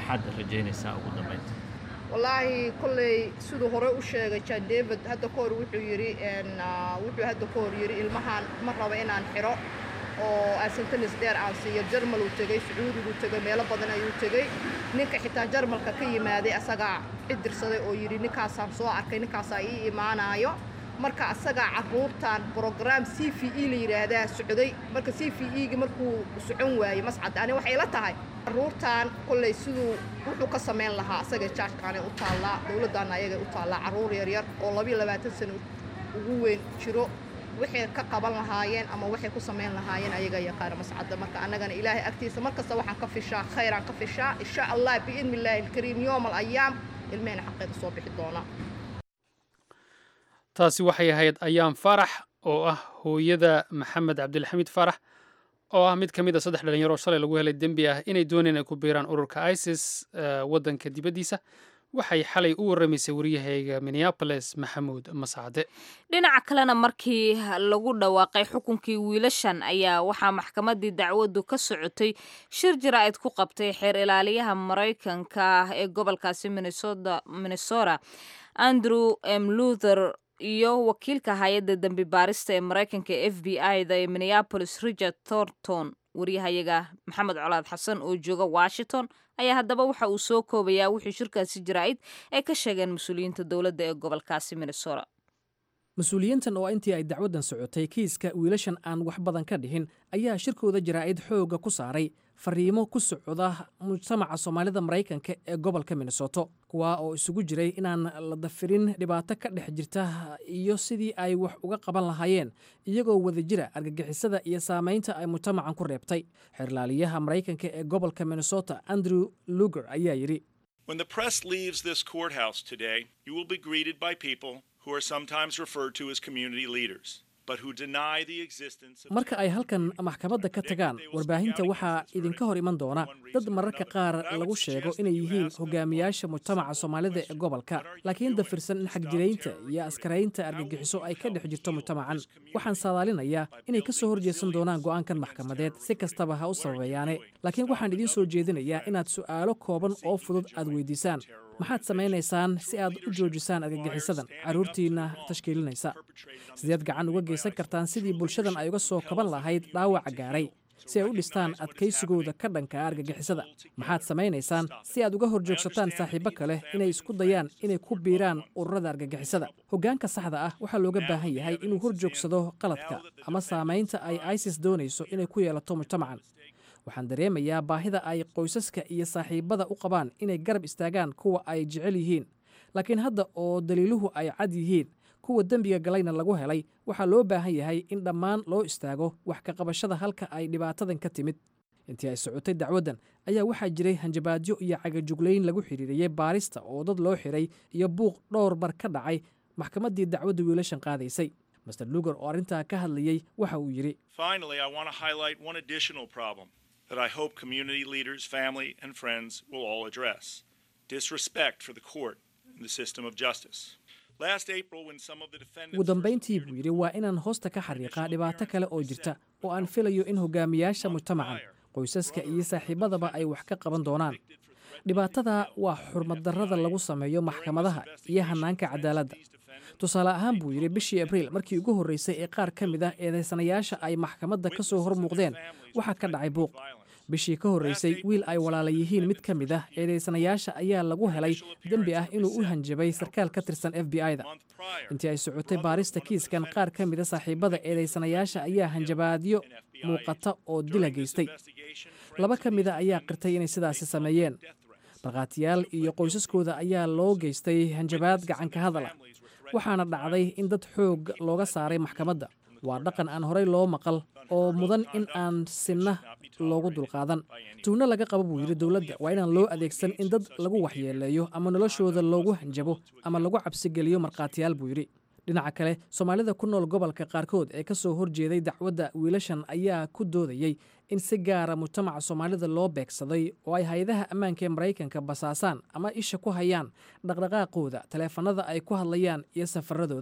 maxaad rajaynaysaa ugu dambaynta wallaahi kolley siduu hore u sheegay jan david hadda ka hor wuxuu yidhi wuxuu hadda ka hor yidhi ilmahan ma raba inaan xiro oo asentenis dheer aan siiyo jarmal uu tegey sacuudiguu tegey meelo badan ayuu tegey ninka xitaa jarmalka ka yimaaday asagaa cidirsaday oo yidhi ninkaasaan soo arkay ninkaasaa ii imaanaayo marka asagaa carruurtan brogram c v e la yidhaahdaa socday marka c v e-gi markuu socon waayey mascad ani waxay la tahay carruurtan kolley siduu wuxuu ka samayn lahaa asaga jaajkaanay u taallaa dowladdaana ayagay u taallaa carruur yaryar oo labiyo labaatan sano ugu weyn jiro waxay ka qaban lahaayeen ama waxay ku samayn lahaayeen ayaga yaqaana mascadda marka annagana ilaahay agtiisa mar kasta waxaan ka fishaa khayraan ka fishaa insha allah biidni illaahi alkariim yoom alayaam ilmehena xaqeeda soo bixi doonaa taasi waxay ahayd ayaan faarax oo ah hooyada maxamed cabdilxamiid faarax oo ah mid ka mid a saddex dhalinyaro oo shalay lagu helay dembi ah inay dooneen ay ku biiraan ururka isis waddanka dibaddiisa waxay xalay u warramaysay waryahayga minneaboles maxamuud mascade dhinaca kalena markii lagu dhawaaqay xukunkii wiilashan ayaa waxaa maxkamaddii dacwaddu ka socotay shir jaraa'id ku qabtay xeer ilaaliyaha maraykanka ee gobolkaasi minnesota andrew m luther iyo wakiilka hay-adda dembi baarista ee maraykanka ee f b i-da ee minneabolis richard thornton waryahayaga maxamed colaad xasan oo jooga washington ayaa haddaba waxa uu soo koobayaa wixii shirkaasi jaraa'id ay ka sheegeen mas-uuliyiinta dowladda ee gobolkaasi minnesota mas-uuliyiintan oo intii ay dacwaddan socotay kiiska wiilashan aan wax badan ka dhihin ayaa shirkooda jaraa'id xoogga ku saaray fariimo ku socda mujtamaca soomaalida maraykanka ee gobolka minnesoto kuwa oo isugu jiray inaan la dafirin dhibaato ka dhex jirta iyo sidii ay wax uga qaban lahaayeen iyagoo wada jira argagixisada iyo saamaynta ay mujtamacan ku reebtay xeerlaaliyaha maraykanka ee gobolka minnesota andrew luger ayaa yidhi When the press leaves this courthouse today, you will be greeted by people who are sometimes referred to as community leaders, but who deny the existence of marka ay halkan maxkamadda ka tagaan warbaahinta waxaa idinka hor iman doona dad mararka qaar lagu sheego inay yihiin hogaamiyaasha mujtamaca soomaalida ee gobolka laakiin dafirsan in xagjiraynta iyo askaraynta argagixiso ay ka dhex jirto mujtamacan waxaan saadaalinayaa inay ka soo horjeesan doonaan go'aankan maxkamadeed si kastaba ha u sababeeyaane laakiin waxaan idiin soo jeedinayaa inaad su'aalo kooban oo fudud aad weydiisaan maxaad samaynaysaan si aad u joojisaan argagixisadan carruurtiinna tashkiilinaysa sideed gacan uga geysan kartaan sidii bulshadan ay uga soo kaban lahayd dhaawaca gaaray si ay u dhistaan adkaysigooda ka dhanka argagixisada maxaad samaynaysaan si aad uga horjoogsataan saaxiibo kale inay isku dayaan inay ku biiraan ururada argagixisada hoggaanka saxda ah waxaa looga baahan yahay inuu horjoogsado qaladka ama saamaynta ay isis doonayso inay ku yeelato mujtamacan waxaan dareemayaa baahida ay qoysaska iyo saaxiibada u qabaan inay garab istaagaan kuwa ay jecel yihiin laakiin hadda oo daliiluhu ay cad yihiin kuwa dembiga galayna lagu helay waxaa loo baahan yahay in dhammaan loo istaago wax ka qabashada halka ay dhibaatadan ka timid intii ay socotay dacwaddan ayaa waxaa jiray hanjabaadyo iyo cagajuglayn lagu xidhiiriyey baarista oo dad loo xiray iyo buuq dhowr bar ka dhacay maxkamaddii dacwadda wiilashan qaadaysay master luger oo arrintaa ka hadlayey waxa uu yidhi Finally, I want to highlight one additional problem that I hope community leaders, family, and friends will all address disrespect for the court and the system of justice. Last April, when some of the defendants ugu dambayntii buu yidhi waa inaan hoosta ka xariiqaa dhibaato kale oo jirta oo aan filayo in hogaamiyaasha mujtamacan qoysaska iyo saaxiibadaba ay wax ka qaban doonaan dhibaatada waa xurmaddarrada lagu sameeyo maxkamadaha iyo hannaanka cadaaladda tusaale ahaan buu yidhi bishii abriil markii ugu horreysay ee qaar ka mid ah eedaysanayaasha ay maxkamadda ka soo hor muuqdeen waxaa ka dhacay buuq bishii ka horreysay wiil ay walaala yihiin mid ka mid ah eedaysanayaasha ayaa lagu helay dembi ah inuu u hanjabay sarkaal ka tirsan f b i-da intii ay socotay baarista kiiskan qaar ka mid a saaxiibada eedaysanayaasha ayaa hanjabaadyo muuqata oo dila geystay laba ka mid a ayaa qirtay inay sidaasi sameeyeen markhaatiyaal iyo qoysaskooda ayaa loo geystay hanjabaad gacanka hadala waxaana dhacday in dad xoog looga saaray maxkamadda waa dhaqan aan horey loo maqal oo mudan in aan sinna loogu dulqaadan tuhno laga qabo buu yidhi dowladda waa inaan loo adeegsan in dad lagu waxyeeleeyo ama noloshooda loogu hanjabo ama lagu cabsigeliyo markhaatiyaal buu yidhi dhinaca kale soomaalida ku nool gobolka qaarkood ee ka soo horjeeday dacwadda wiilashan ayaa ku doodayey in si gaara mujtamaca soomaalida loo beegsaday oo ay hay-adaha ammaanka ee maraykanka basaasaan ama isha ku hayaan dhaqdhaqaaqooda taleefanada ay ku hadlayaan iyo safaradooda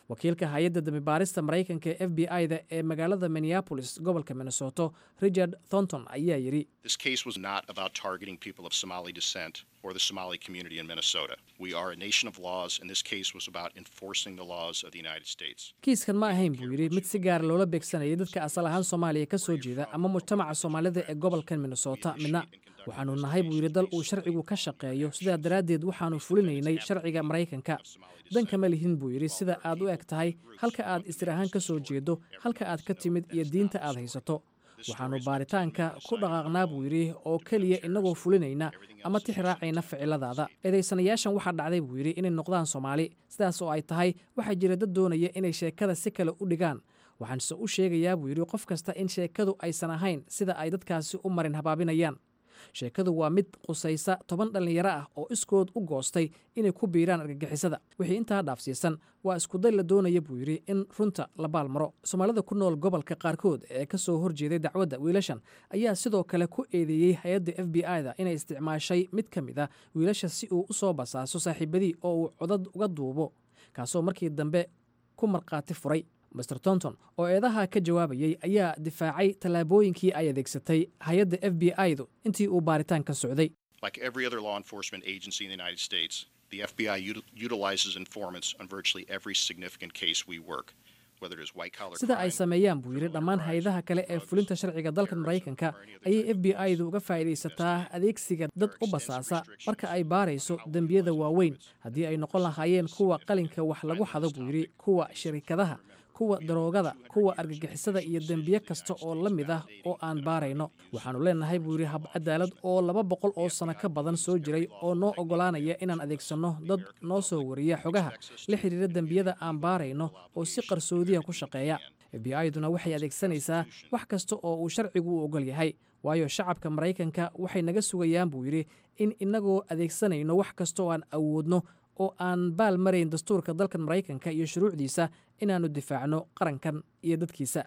wakiilka hay-adda dambibaarista maraykanka ee f b i-da ee magaalada minneapolis gobolka minnesoto richard thornton ayaa yidhi This case was not about targeting people of Somali descent or the Somali community in Minnesota. We are a nation of laws, and this case was about enforcing the laws of the United States. kiiskan ma ahayn buu yidhi mid si gaara loola beegsanayay dadka asal ahaan soomaaliya ka soo jeeda ama mujtamaca soomaalida ee gobolkan minnesota midna waxaanu nahay buu yidhi dal uu sharcigu ka shaqeeyo sidaa daraaddeed waxaanu fulinaynay sharciga maraykanka dan kama lihin buu yidhi sida aad u eg tahay halka aad istir ahaan ka soo jeedo halka aad ka timid iyo diinta aad haysato waxaannu baaritaanka ku dhaqaaqnaa buu yidhi oo keliya innagoo fulinayna ama tix raacayna ficiladaada eedaysanayaashan waxaa dhacday buu yidhi inay noqdaan soomaali sidaas oo ay tahay waxaa jira dad doonaya inay sheekada si kale u dhigaan waxaanse u sheegayaa buu yidhi qof kasta in sheekadu aysan ahayn sida ay dadkaasi u marin habaabinayaan sheekadu waa mid qusaysa toban dhallinyaro ah oo iskood u goostay inay ku biiraan argagixisada wixii intaa dhaafsiisan waa iskuday la doonaya buu yidhi in runta la baalmaro soomaalida ku nool gobolka qaarkood ee ka soo horjeeday dacwadda wiilashan ayaa sidoo kale ku eedeeyey hay-adda f b i-da inay isticmaashay mid ka mid a wiilasha si uu u soo basaaso saaxiibadii oo uu codad uga duubo kaasoo markii dambe ku markhaati furay master tonton oo eedaha ka jawaabayey ayaa difaacay tallaabooyinkii ay adeegsatay hay-adda f b i-du intii uu baaritaanka socday Like every other law enforcement agency in the United States, the FBI util- utilizes informants on virtually every significant case we work, whether it is white collar sida ay sameeyaan buu yidhi dhammaan hay-adaha kale ee fulinta sharciga dalkan maraykanka ayay f b i-du uga faa'iidaysataa adeegsiga dad u basaasa marka ay baarayso dembiyada waaweyn haddii ay noqon lahaayeen kuwa qalinka wax lagu xado buu yidhi kuwa shirikadaha kuwa daroogada kuwa argagixisada iyo dembiye kasta oo la mid ah oo aan baarayno waxaannu leenahay buu yidhi hab cadaalad oo laba boqol oo sano ka badan soo jiray oo noo oggolaanaya inaan adeegsanno dad noo soo wariya xogaha la xidhiira dembiyada aan baarayno oo si qarsoodiya ku shaqeeya f b i-duna waxay adeegsanaysaa wax kasta oo uu sharcigu u oggol yahay waayo shacabka maraykanka waxay naga sugayaan buu yidhi in innagoo adeegsanayno wax kasta oo aan awoodno oo aan baal marayn dastuurka dalkan maraykanka iyo shuruucdiisa inaannu difaacno qarankan iyo dadkiisa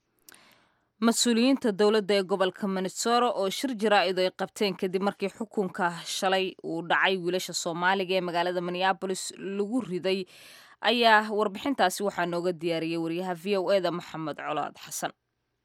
mas-uuliyiinta dowladda ee gobolka minnesota oo shir jaraa-id ay qabteen kadib markii xukunka shalay uu dhacay wiilasha soomaaliga ee magaalada minneabolis lagu riday ayaa warbixintaasi waxaa nooga diyaariyey wariyaha v o eda maxamed colaad xasan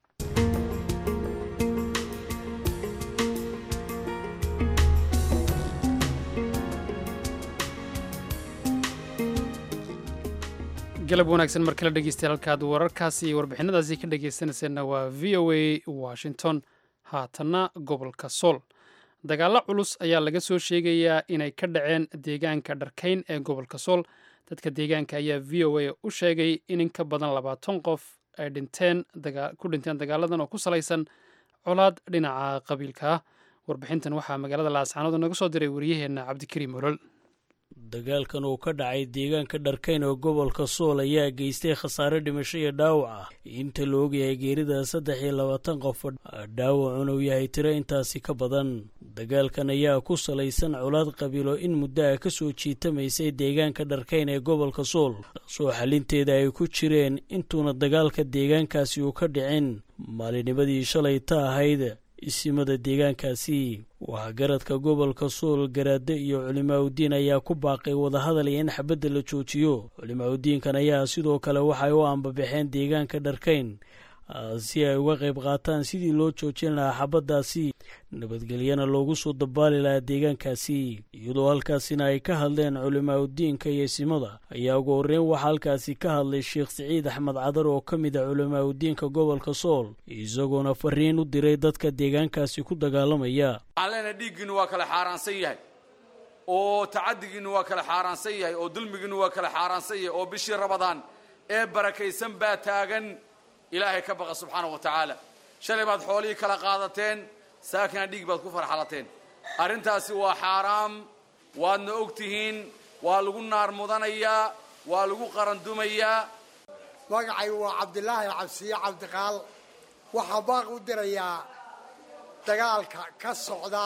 galab wanaagsan mar kale dhegeystayaal halkaad wararkaasi iyo warbixinadaasi ka dhegeysanayseena waa v o a washington haatanna gobolka sool dagaallo culus ayaa laga soo sheegayaa inay ka dhaceen deegaanka dharkayn ee gobolka sool dadka deegaanka ayaa v o a u sheegay in in ka badan labaatan qof ay dhinteen ku dhinteen dagaaladan oo ku salaysan colaad dhinaca qabiilka ah warbixintan waxaa magaalada laascaanood naga soo diray wariyaheenna cabdikariim olol dagaalkan uu ka dhacay deegaanka dharkayn oo gobolka sool ayaa geystay khasaare dhimasho iyo dhaawac ah inta la ogyahay geerida saddex iyo labaatan qof dhaawacuna uu yahay tiro intaasi ka badan dagaalkan ayaa ku salaysan colaad qabiilo in muddo ah ka soo jiitamaysay deegaanka dharkayn ee gobolka sool soo xalinteeda ay ku jireen intuuna dagaalka deegaankaasi uu ka dhicin maalinimadii shalay ta ahayd isimada deegaankaasi waxgaradka gobolka sool garaade iyo culimaaudiin ayaa ku baaqay wadahadalaya in xabadda la joojiyo culimaaudiinkan ayaa sidoo kale waxay u ambabaxeen deegaanka dharkayn si ay uga qayb qaataan sidii loo joojin lahaa xabaddaasi nabadgelyana loogu soo dabaali lahaa deegaankaasi iyadoo halkaasina ay ka hadleen culimaaudiinka iyo isimada ayaa ugu horreyn waxaa halkaasi ka hadlay sheekh siciid axmed cadar oo ka mid a culimaaudiinka gobolka sool isagoona fariin u diray dadka deegaankaasi ku dagaalamaya alena dhiiggiinu waa kala xaaraansan yahay oo tacadigiinu waa kala xaaraansan yahay oo dulmigiinu waa kala xaaraansan yahay oo bishii rabadaan ee barakaysan baa taagan ilaahay ka baqa subxaanahu wa tacaala shalay baad xoolihii kala qaadateen saakina dhiig baad ku farxalateen arrintaasi waa xaaraam waadna og tihiin waa lagu naar mudanayaa waa lagu qarandumayaa magacay waa cabdilaahi cabsiye cabdiqaal waxaa baaq u dirayaa dagaalka ka socda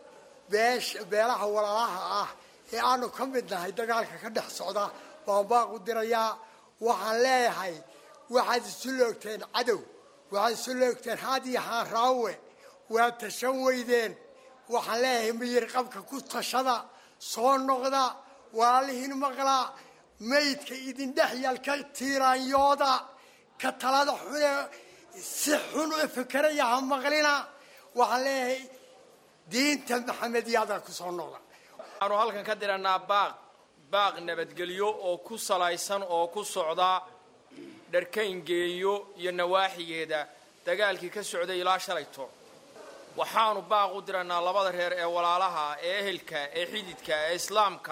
beesh beelaha walaalaha ah ee aanu ka mid nahay dagaalka ka dhex socda baan baaq u dirayaa waxaan leeyahay waxaad isu loogteen cadow waxaad isu loogteen haad iyo haaraawe waad tashan weydeen waxaan leeyahay miyir qabka ku tashada soo noqda walaalihiin maqlaa maydka idin dhex yalka tiiraanyooda ka talada xune si xun u fikeraya ha maqlina waxaan leeyahay diinta maxamediyada kusoo noqda waxaanu halkan ka dirannaa baaq baaq nabadgelyo oo ku salaysan oo ku socda dharkayngeeyo iyo nawaaxigeeda dagaalkii ka socday ilaa shalayto waxaanu baaq u dirannaa labada reer ee walaalaha ee ehelka ee xididka ee islaamka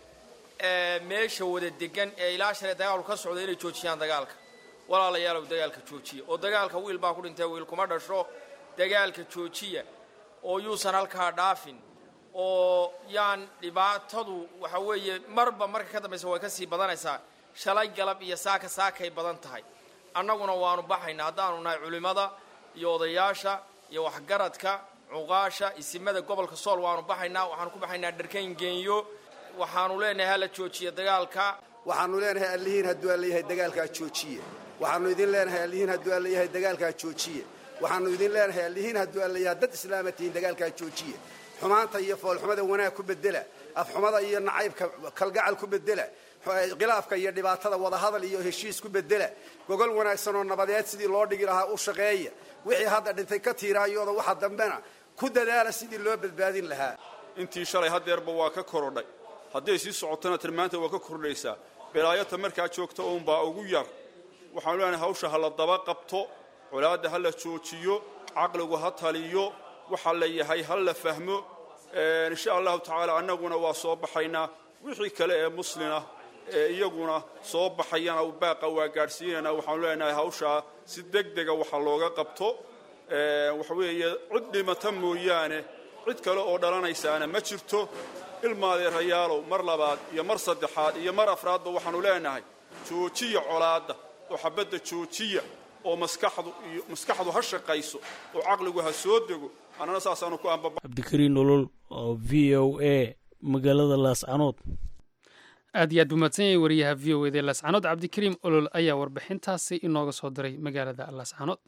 ee meesha wada degan ee ilaa shalay dagaalku ka socday inay joojiyaan dagaalka walaalayaalow dagaalka joojiya oo dagaalka wiil baa ku dhintay wiil kuma dhasho dagaalka joojiya oo yuusan halkaa dhaafin oo yaan dhibaatadu waxa weeye marba marka ka dambaysa way ka sii badanaysaa shalay galab iyo saaka saakay badan tahay annaguna waanu baxaynaa haddaanu nahay culimmada iyo odayaasha iyo waxgaradka cuqaasha isimada gobolka sool waanu baxaynaa waxaanu ku baxaynaa dharkayn geenyo waxaanu leenahay hala joojiya dagaalka waxaanu leenahay allihiin hadduu alla yahay dagaalkaa joojiye waxaanu idin leenahay allihiin hadduu alla yahay dagaalkaa joojiye waxaanu idin leenahay allihiin hadduu alla yahay dad islaama tihiin dagaalkaa joojiye xumaanta iyo foolxumada wanaag ku bedela afxumada iyo nacaybka kalgacal ku bedela khilaafka iyo dhibaatada wadahadal iyo heshiis ku bedela gogol wanaagsan oo nabadeed sidii loo dhigi lahaa u shaqeeya wixii hadda dhintay ka tiiraayooda waxa dambena ku dadaala sidii loo badbaadin lahaa intii shalay hadeerba waa ka korodhay hadday sii socotona tan maanta waa ka kordhaysaa bilaayata markaa joogta uunbaa ugu yar waxaanu leenahay hawsha ha la daba qabto colaadda ha la joojiyo caqligu ha taliyo waxa la yahay ha la fahmo insha allahu tacaala annaguna waa soo baxaynaa wixii kale ee muslimah ee iyaguna soo baxayana baaqa waa gaadhsiinayna waxaanu leenahay hawshaa si deg dega waxa looga qabto waxa weeye cid dhimata mooyaane cid kale oo dhalanaysaana ma jirto ilmaadeerayaalow mar labaad iyo mar saddexaad iyo mar afraadba waxaanu leenahay joojiya colaadda oo xabadda joojiya oo maskaxdu iyo maskaxdu ha shaqayso oo caqligu ha soo dego annana saasaanu ku ambaba cabdikariin nolol oo v o a magaalada laascanood aad iyo aad buu mahadsan yahay wariyaha v o eda laascanood cabdikariim olol ayaa warbixintaasi inooga soo diray magaalada laascanood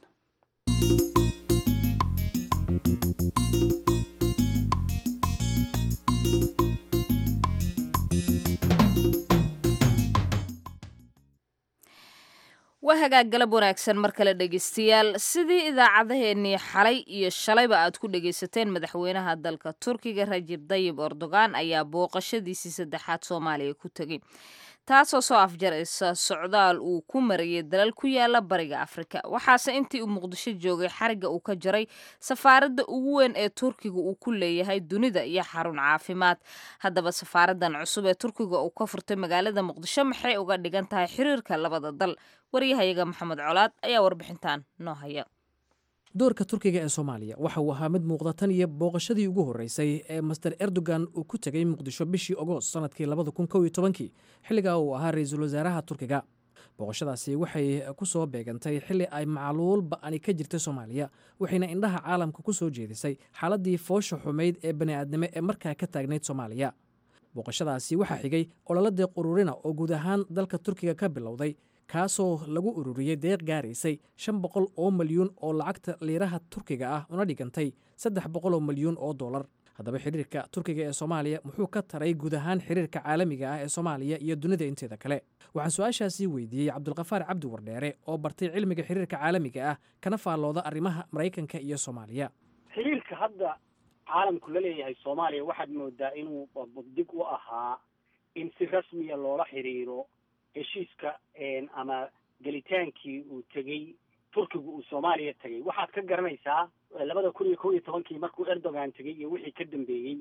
waa hagaag galab wanaagsan mar kale dhegeystayaal sidii idaacadaheennii xalay iyo shalayba aad ku dhegaysateen madaxweynaha dalka turkiga rajib dayib erdogan ayaa booqashadiisii saddexaad soomaaliya ku tegey taasoo soo afjaraysa socdaal uu ku marayay dalal ku yaala bariga afrika waxaase intii uu muqdisho joogay xariga uu ka jaray safaaradda ugu weyn ee turkiga uu ku leeyahay dunida iyo xarun caafimaad haddaba safaaradan cusub ee turkiga uu ka furtay magaalada muqdisho maxay uga dhigan tahay xiriirka labada dal waryahayaga maxamed colaad ayaa warbixintan noo haya doorka turkiga ee soomaaliya waxa uu ahaa mid muuqda tan iyo booqashadii ugu horreysay ee master erdogan uu ku tegey muqdisho bishii ogoost sannadkii labada kun kow iyo tobankii xilligaa uu ahaa ra-iisul wasaaraha turkiga booqashadaasi waxay ku soo beegantay xilli ay macluul ba'ani ka jirtay soomaaliya waxayna indhaha caalamka ku soo jeedisay xaaladdii foosha xumayd ee bani'aadnimo ee markaa ka taagnayd soomaaliya booqashadaasi waxaa xigay ololadeeq ururina oo guud ahaan dalka turkiga ka bilowday kaasoo lagu ururiyey deeq gaaraysay shan boqol oo milyuun oo lacagta liiraha turkiga ah una dhigantay saddex boqol oo milyuun oo dollar haddaba xiriirka turkiga ee soomaaliya muxuu ka taray guud ahaan xiriirka caalamiga ah ee soomaaliya iyo dunida inteeda kale waxaan su-aashaasii weydiiyey cabdulkafaar cabdi wardheere oo bartay cilmiga xiriirka caalamiga ah kana faallooda arrimaha maraykanka iyo soomaaliya xiriirka hadda caalamku la leeyahay soomaaliya waxaad moodaa inuu buddig u ahaa in si rasmiya loola xiriiro heshiiska ama gelitaankii uu tegey turkigu uu soomaaliya tegey waxaad ka garanaysaa labada kun iyo kow iyo tobankii markuu erdogan tegey iyo wixii ka dambeeyey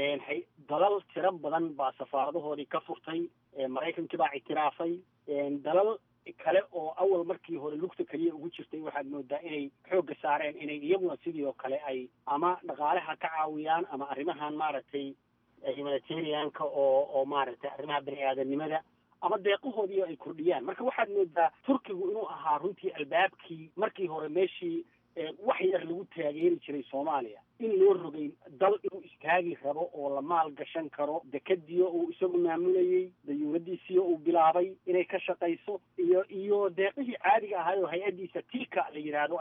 dalal tiro badan baa safaaradahoodii ka furtay maraykankii baa ictiraafay dalal kale oo awal markii hore lugta keliya ugu jirtay waxaad moodaa inay xoogga saareen inay iyaguna sidii oo kale ay ama dhaqaalaha ka caawiyaan ama arrimahan maaragtay humanitarianka oo oo maaragtay arrimaha bani aadanimada ama deeqahoodii ay kordhiyaan marka waxaad moodaa turkigu inuu ahaa runtii albaabkii markii hore meeshii wax yar lagu taageeri jiray soomaaliya in loo rogay dal inuu istaagi rabo oo la maal gashan karo dekadiyo uu isagu maamulayey dayuuradiisiyo uu bilaabay inay ka shaqayso iyo iyo deeqihii caadiga ahaay oo hay-addiisa tika la yidhaahdo ay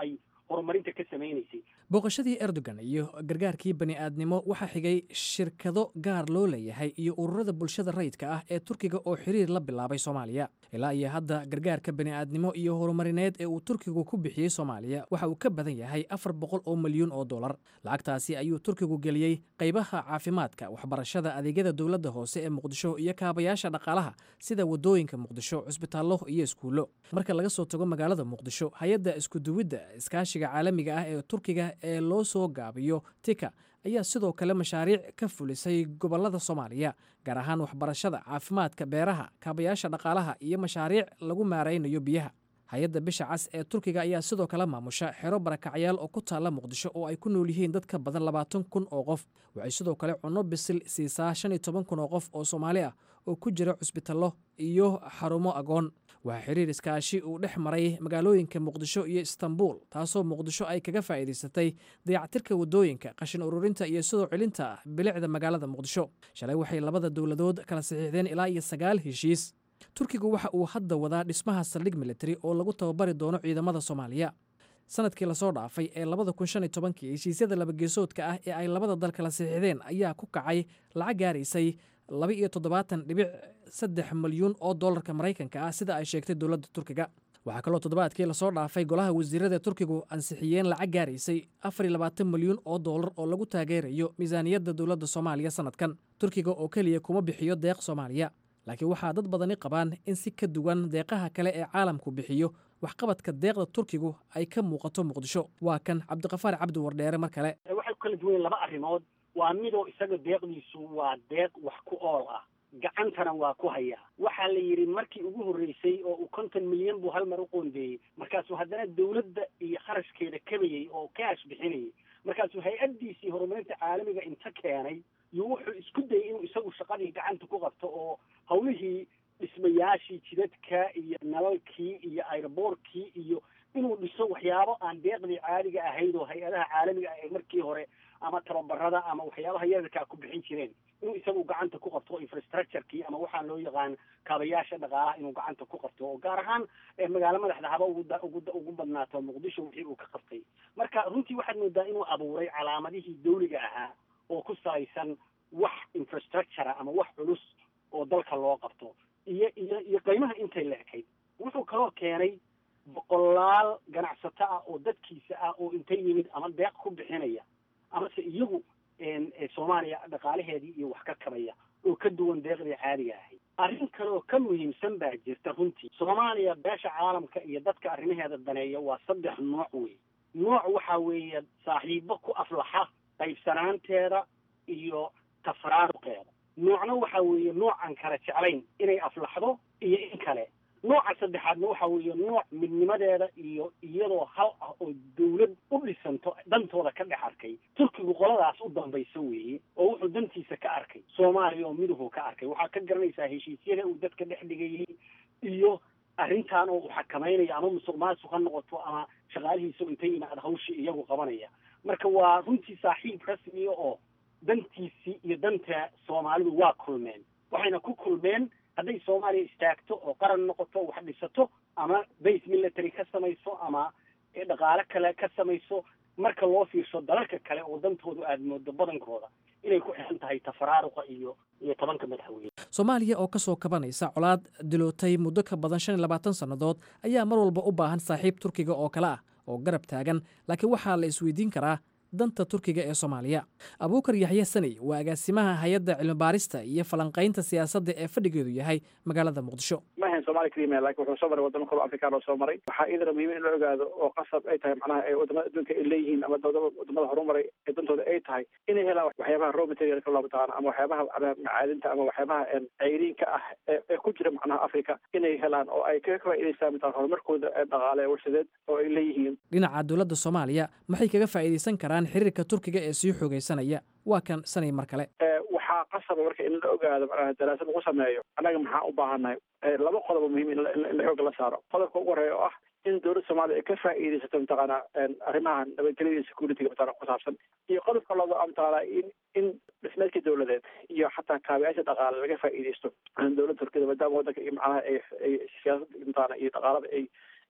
horumarinta ka samaynaysay booqashadii erdogan iyo gargaarkii bani aadnimo waxaa xigay shirkado gaar loo leeyahay iyo ururada bulshada rayidka ah ee turkiga oo xiriir la bilaabay soomaaliya ilaa iyo hadda gargaarka bani aadnimo iyo horumarineed ee uu turkigu ku bixiyey soomaaliya waxa uu ka badan yahay afar boqol oo milyuun oo dollar lacagtaasi ayuu turkigu geliyey qaybaha caafimaadka waxbarashada adeegyada dowladda hoose ee muqdisho iyo kaabayaasha dhaqaalaha sida wadooyinka muqdisho cusbitaallo iyo iskuullo marka laga soo tago magaalada muqdisho hay-adda iskuduwidda iskaashiga caalamiga ah ee turkiga ee loo soo gaabiyo tika ayaa sidoo kale mashaariic ka fulisay gobollada soomaaliya gaar ahaan waxbarashada caafimaadka beeraha kaabayaasha dhaqaalaha iyo mashaariic lagu maaraynayo biyaha hay-adda bisha cas ee turkiga ayaa sidoo kale maamusha xero barakacyaal oo ku taalla muqdisho oo ay ku nool yihiin dad ka badan labaatan kun oo qof waxay sidoo kale cunno bisil siisaa shan iyo toban kun oo qof oo soomaali ah oo ku jira cusbitallo iyo xarumo agoon waxaa xiriir iskaashi uu dhex maray magaalooyinka muqdisho iyo istanbul taasoo muqdisho ay kaga faa'iidaysatay dayactirka waddooyinka qashin ururinta iyo sidoo celinta bilicda magaalada muqdisho shalay waxay labada dowladood kala saxiixdeen ilaa iyo sagaal heshiis turkigu waxa uu hadda wadaa dhismaha saldhig militari oo lagu tababari doono ciidamada soomaaliya sanadkii lasoo dhaafay ee labada kun shan iyo tobankii heshiisyada labageesoodka ah ee ay labada dal kala saxiixdeen ayaa ku kacay lacag gaaraysay laba iyo toddobaatan dhibic saddex milyuun oo dollarka maraykanka ah sida ay sheegtay dowladda turkiga waxaa kaloo toddobaadkii lasoo dhaafay golaha wasiirada turkigu ansixiyeen lacag gaaraysay afar iyo labaatan milyuun oo dollar oo lagu taageerayo miisaaniyadda dowladda soomaaliya sanadkan turkiga oo keliya kuma bixiyo deeq soomaaliya laakiin waxaa dad badani qabaan in si ka duwan deeqaha kale ee caalamku bixiyo waxqabadka deeqda turkigu ay ka muuqato muqdisho waa kan cabdiqafaar cabdi wardheere mar kale waxay ku kala duwan laba arrimood waa midoo isaga deeqdiisu waa deeq wax ku ool ah gacantana waa ku hayaa waxaa la yidhi markii ugu horreysay oo uu konton milyan buu hal mar u qoondeeyey markaasuu haddana dowladda iyo kharashkeeda kabayey oo kaash bixinayay markaasuu hay-addiisii horumarinta caalamiga inta keenay iyo wuxuu isku dayay inuu isagu shaqadii gacanta ku qabto oo hawlihii dhismayaashii jidadka iyo nalalkii iyo aeroboortkii iyo inuu dhiso waxyaabo aan deeqdii caadiga ahayd oo hay-adaha caalamiga ah ee markii hore ama tababarada ama waxyaabaha yararkaa ku bixin jireen inuu isagu gacanta ku qabto infrastructurekii ama waxaa loo yaqaan kaabayaasha dhaqaalaha inuu gacanta ku qabto oo gaar ahaan magaalo madaxda haba ugu ugu ugu badnaato muqdisho wixii uu ka qabtay marka runtii waxaad moodaa inuu abuuray calaamadihii dawliga ahaa oo ku salaysan wax infrastructure ama wax culus oo dalka loo qabto iyo iyo iyo qiimaha intay leekayd wuxuu kaloo keenay boqolaal ganacsato ah oo dadkiisa ah oo intay yimid ama deeq ku bixinaya amase iyagu soomaaliya dhaqaalaheedii iyo wax ka kabaya oo ka duwan deeqdii caadiga ahayd arrin kaleoo ka muhiimsan baa jirta runtii soomaaliya beesha caalamka iyo dadka arrimaheeda daneeya waa saddex nooc wey nooc waxaa weeye saaxiibo ku aflaxa qaybsanaanteeda iyo tafaraaruqeeda noocna waxa weeye nooc aan kala jeclayn inay aflaxdo iyo in kale nooca saddexaadna waxa weeye nooc midnimadeeda iyo iyadoo hal ah oo dawlad u dhisanto dantooda ka dhex arkay turkigu qoladaas u dambaysa weeye oo wuxuu dantiisa ka arkay soomaaliya oo miduhu ka arkay waxaa ka garanaysaa heshiisyada uu dadka dhex dhigayay iyo arrintan oo uu xakamaynayo ama musuq maasuq ha noqoto ama shaqaalihiisa intay yimaada hawshii iyagu qabanaya marka waa runtii saaxiib rasmiya oo dantiisii iyo danta soomaalidu waa kulmeen waxayna ku kulmeen hadday soomaaliya istaagto oo qaran noqoto wax dhisato ama base military ka samayso ama dhaqaale kale ka samayso marka loo fiirsho dalalka kale oo dantoodu aada moodo badankooda inay ku xiran tahay tafaraaruqa iyo iyo tobanka madaxweyne soomaaliya oo ka soo kabanaysa colaad dilootay muddo ka badan shan iyo labaatan sannadood ayaa mar walba u baahan saaxiib turkiga oo kale ah oo garab taagan laakiin waxaa la isweydiin karaa danta turkiga ee soomaaliya abuukar yaxya saney waa agaasimaha hay-adda cilmibaarista iyo falanqaynta siyaasadda ee fadhigeedu yahay magaalada muqdisho ma ahayn soomaali kelima laakiin wuxuu soo maray wadamo kaloo afrikaan oo soo maray waxaa iyadana muhiim in la ogaado oo qasab ay tahay macnaha ee wadamada adduunka ay leeyihiin ama wadamada horumaray ee dantooda ay tahay inay helaan waxyaabaha raw materialka loo mataqaano ama waxyaabaha macaadinta ama waxyaabaha ceyriinka ah ee ku jira macnaha africa inay helaan oo ay kaga faa'iidaystaan mataa horumarkooda dhaqaale warshadeed oo ay leeyihiin dhinaca dowladda soomaaliya maxay kaga faa'iidaysan karaan xiriirka turkiga ee sii xoogaysanaya waa kan sanay mar kale waxaa qasaba marka in la ogaado macnaha daraasad lagu sameeyo annaga maxaa u baahannahay laba qodobo muhiim in la xooga la saaro qodobka ugu horeeya oo ah in dowladda soomaaliya ay ka faa'iidaysato mataqaana arrimaha nabadgelyada iyo securityga mataqana ku saabsan iyo qodobka labaad oo mataqaana in in dhismeedka dowladeed iyo xataa kaabiyaasha dhaqaale laga faa'iidaysto dowladda turkiyada maadaama waddanka iyo macnaha ay ay siyaasada mataqaana iyo dhaqaalada ay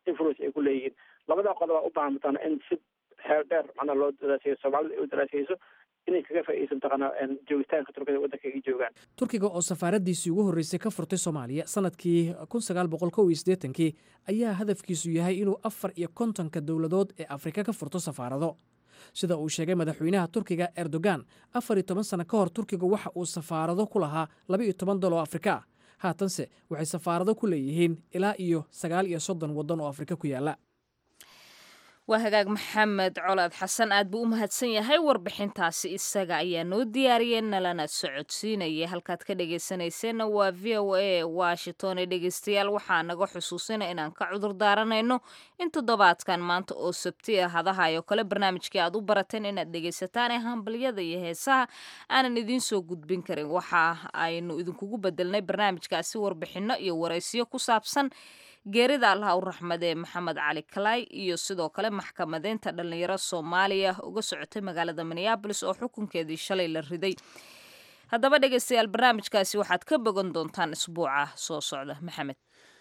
influence ay ku leeyihiin labada qodoba u baahan mataqaana in si xeel dheer macnaha loo daraaseeyo soomaalida ay u daraaseyso inay kaga faa'iideyso mataqaana joogitaanka turkida waddanka ay joogaan turkiga oo safaaradiisii ugu horreysay ka furtay soomaaliya sanadkii kun sagaal boqol kow iyo siddeetankii ayaa hadafkiisu yahay inuu afar iyo kontonka dowladood ee afrika ka furto safaarado sida uu sheegay madaxweynaha turkiga erdogan afar iyo toban sano ka hor turkiga waxa uu safaarado ku lahaa laba iyo toban dal oo afrika ah haatanse waxay safaarado ku leeyihiin ilaa iyo sagaal iyo soddon waddan oo afrika ku yaalla waa hagaag maxamed colaad xasan aad buu u mahadsan yahay warbixintaasi isaga ayaa noo diyaariyey nalana socodsiinaya halkaad ka dhegaysanayseena waa v o a washington ee dhegaystayaal waxaa naga xusuusina inaan ka cudur daaranayno in toddobaadkan maanta oo sabti ah hadahayo kale barnaamijkii aad u barateen inaad dhegaysataan ee hambalyada iyo heesaha aanan idiin soo gudbin karin waxa aynu idinkugu bedelnay barnaamijkaasi warbixinno iyo waraysiyo ku saabsan geerida allaha u raxmadee maxamed cali kalay iyo sidoo kale maxkamadeynta dhallinyaro soomaaliya uga socotay magaalada minneabolis oo xukunkeedii shalay la riday haddaba dhegaystayaal barnaamijkaasi waxaad ka bogan doontaan isbuuca soo socda maxamed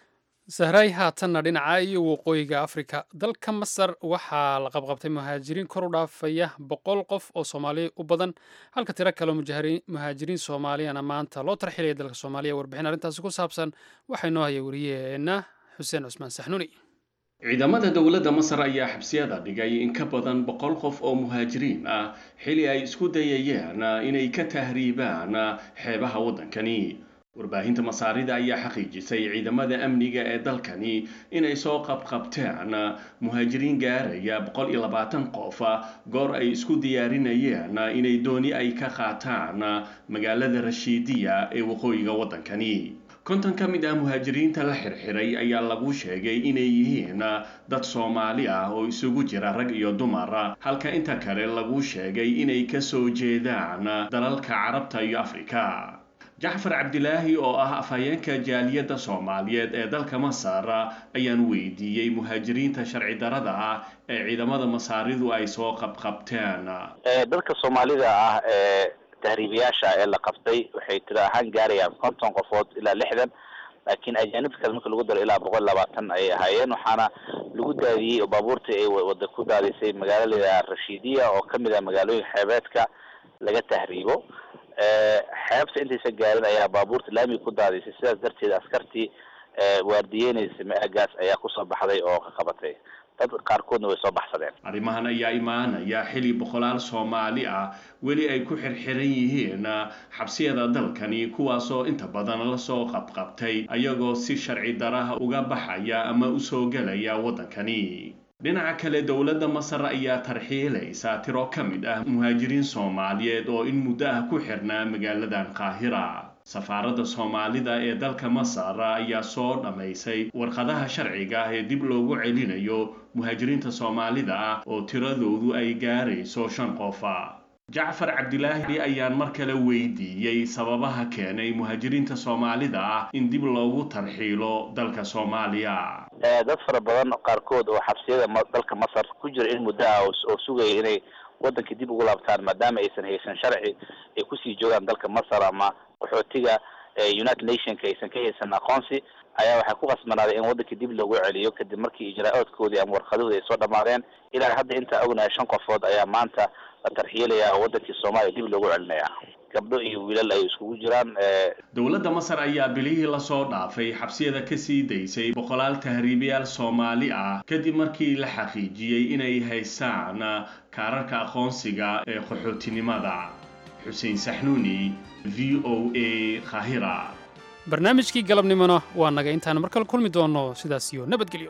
sahraay haatanna dhinaca iyo waqooyiga afrika dalka masar waxaa la qabqabtay muhaajiriin kor u dhaafaya boqol qof oo soomaali u badan halka tiro kaleo muhaajiriin soomaaliyana maanta loo tarxilaya dalka soomaaliya warbixin arrintaasi ku saabsan waxaa inoo haya wariyaheena xuseen cusmaan saxnuuni ciidamada dowladda masar ayaa xabsiyada dhigay in ka badan boqol qof oo muhaajiriin ah xili ay isku dayayeen inay ka tahriibaan xeebaha waddankani warbaahinta masaarida ayaa xaqiijisay ciidamada amniga ee dalkani inay soo qabqabteen muhaajiriin gaaraya boqol iyo labaatan qof goor ay isku diyaarinayeen inay dooni ay ka qaataan magaalada rashiidiya ee waqooyiga waddankani konton ka mid ah muhaajiriinta la xirxiray ayaa lagu sheegay inay yihiin dad soomaali ah oo isugu jira rag iyo dumar halka inta kale lagu sheegay inay ka soo jeedaan dalalka carabta iyo afrika jacfar cabdilaahi oo ah afhayeenka jaaliyadda soomaaliyeed ee dalka masar ayaan weydiiyey muhaajiriinta sharci darada ah ee ciidamada masaaridu ay soo qabqabteen dadka soomaalida ah ee tahriibayaasha ee la qabtay waxay tiro ahaan gaarayaan konton qofood ilaa lixdan laakiin ajaanibta kale marka lagu daro ilaa boqol labaatan ayay ahaayeen waxaana lagu daadiyey oo baabuurtii ay wada ku daadisay magaalo layidhaha rashiidiya oo kamid ah magaalooyinka xeebeedka laga tahriibo xeebta intaysa gaarin ayaa baabuurta laamiga ku daadisay sidaas darteed askartii waardiyeynaysa maagaas ayaa kusoo baxday oo ka qabatay dad qaarkoodna way soo baxsadeen arrimahan ayaa imaanaya xili boqolaal soomaali ah weli ay ku xirxiran yihiin xabsiyada dalkani kuwaasoo inta badan lasoo qabqabtay ayagoo si sharci daraha uga baxaya ama usoo gelaya waddankani dhinaca kale dowladda masar ayaa tarxiilaysa tiro ka mid ah muhaajiriin soomaaliyeed oo in muddo ah ku xirnaa magaaladan qaahira safaaradda soomaalida ee dalka masar ayaa soo dhammaysay warqadaha sharciga ah ee dib loogu celinayo muhaajiriinta soomaalida ah oo tiradoodu ay gaarayso shan qofa jacfar cabdilaahi ayaan mar kale weydiiyey sababaha keenay muhaajiriinta soomaalida ah in dib loogu tarxiilo dalka soomaaliya dad fara badan qaarkood oo xabsiyada dalka masar ku jira in muddo ah oo sugaya inay waddankii dib ugu laabtaan maadaama aysan haysan sharci ay kusii joogaan dalka masar ama qaxootiga united nationka aysan ka haysan aqoonsi ayaa waxay ku qasbanaaday in waddankii dib loogu celiyo kadib markii ijraa-oodkoodii ama warqadoodii ay soo dhammaadeen ilaa hadda intaa ognahay shan qofood ayaa maanta la tarxiilaya oo waddankii soomaaliya dib loogu celinaya gabdho iyo wiilal ay iskugu jiraan dowladda masar ayaa bilihii lasoo dhaafay xabsiyada kasii daysay boqolaal tahriibayaal soomaali ah kadib markii la xaqiijiyey inay haystaan kaararka aqoonsiga ee qaxootinimada xuseen saxnuuni v o a khahira barnaamijkii galabnimona waa naga intaan mar kale kulmi doono sidaas iyo nabadgelyo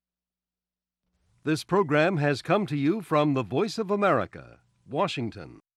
This program has come to you from the Voice of America, Washington.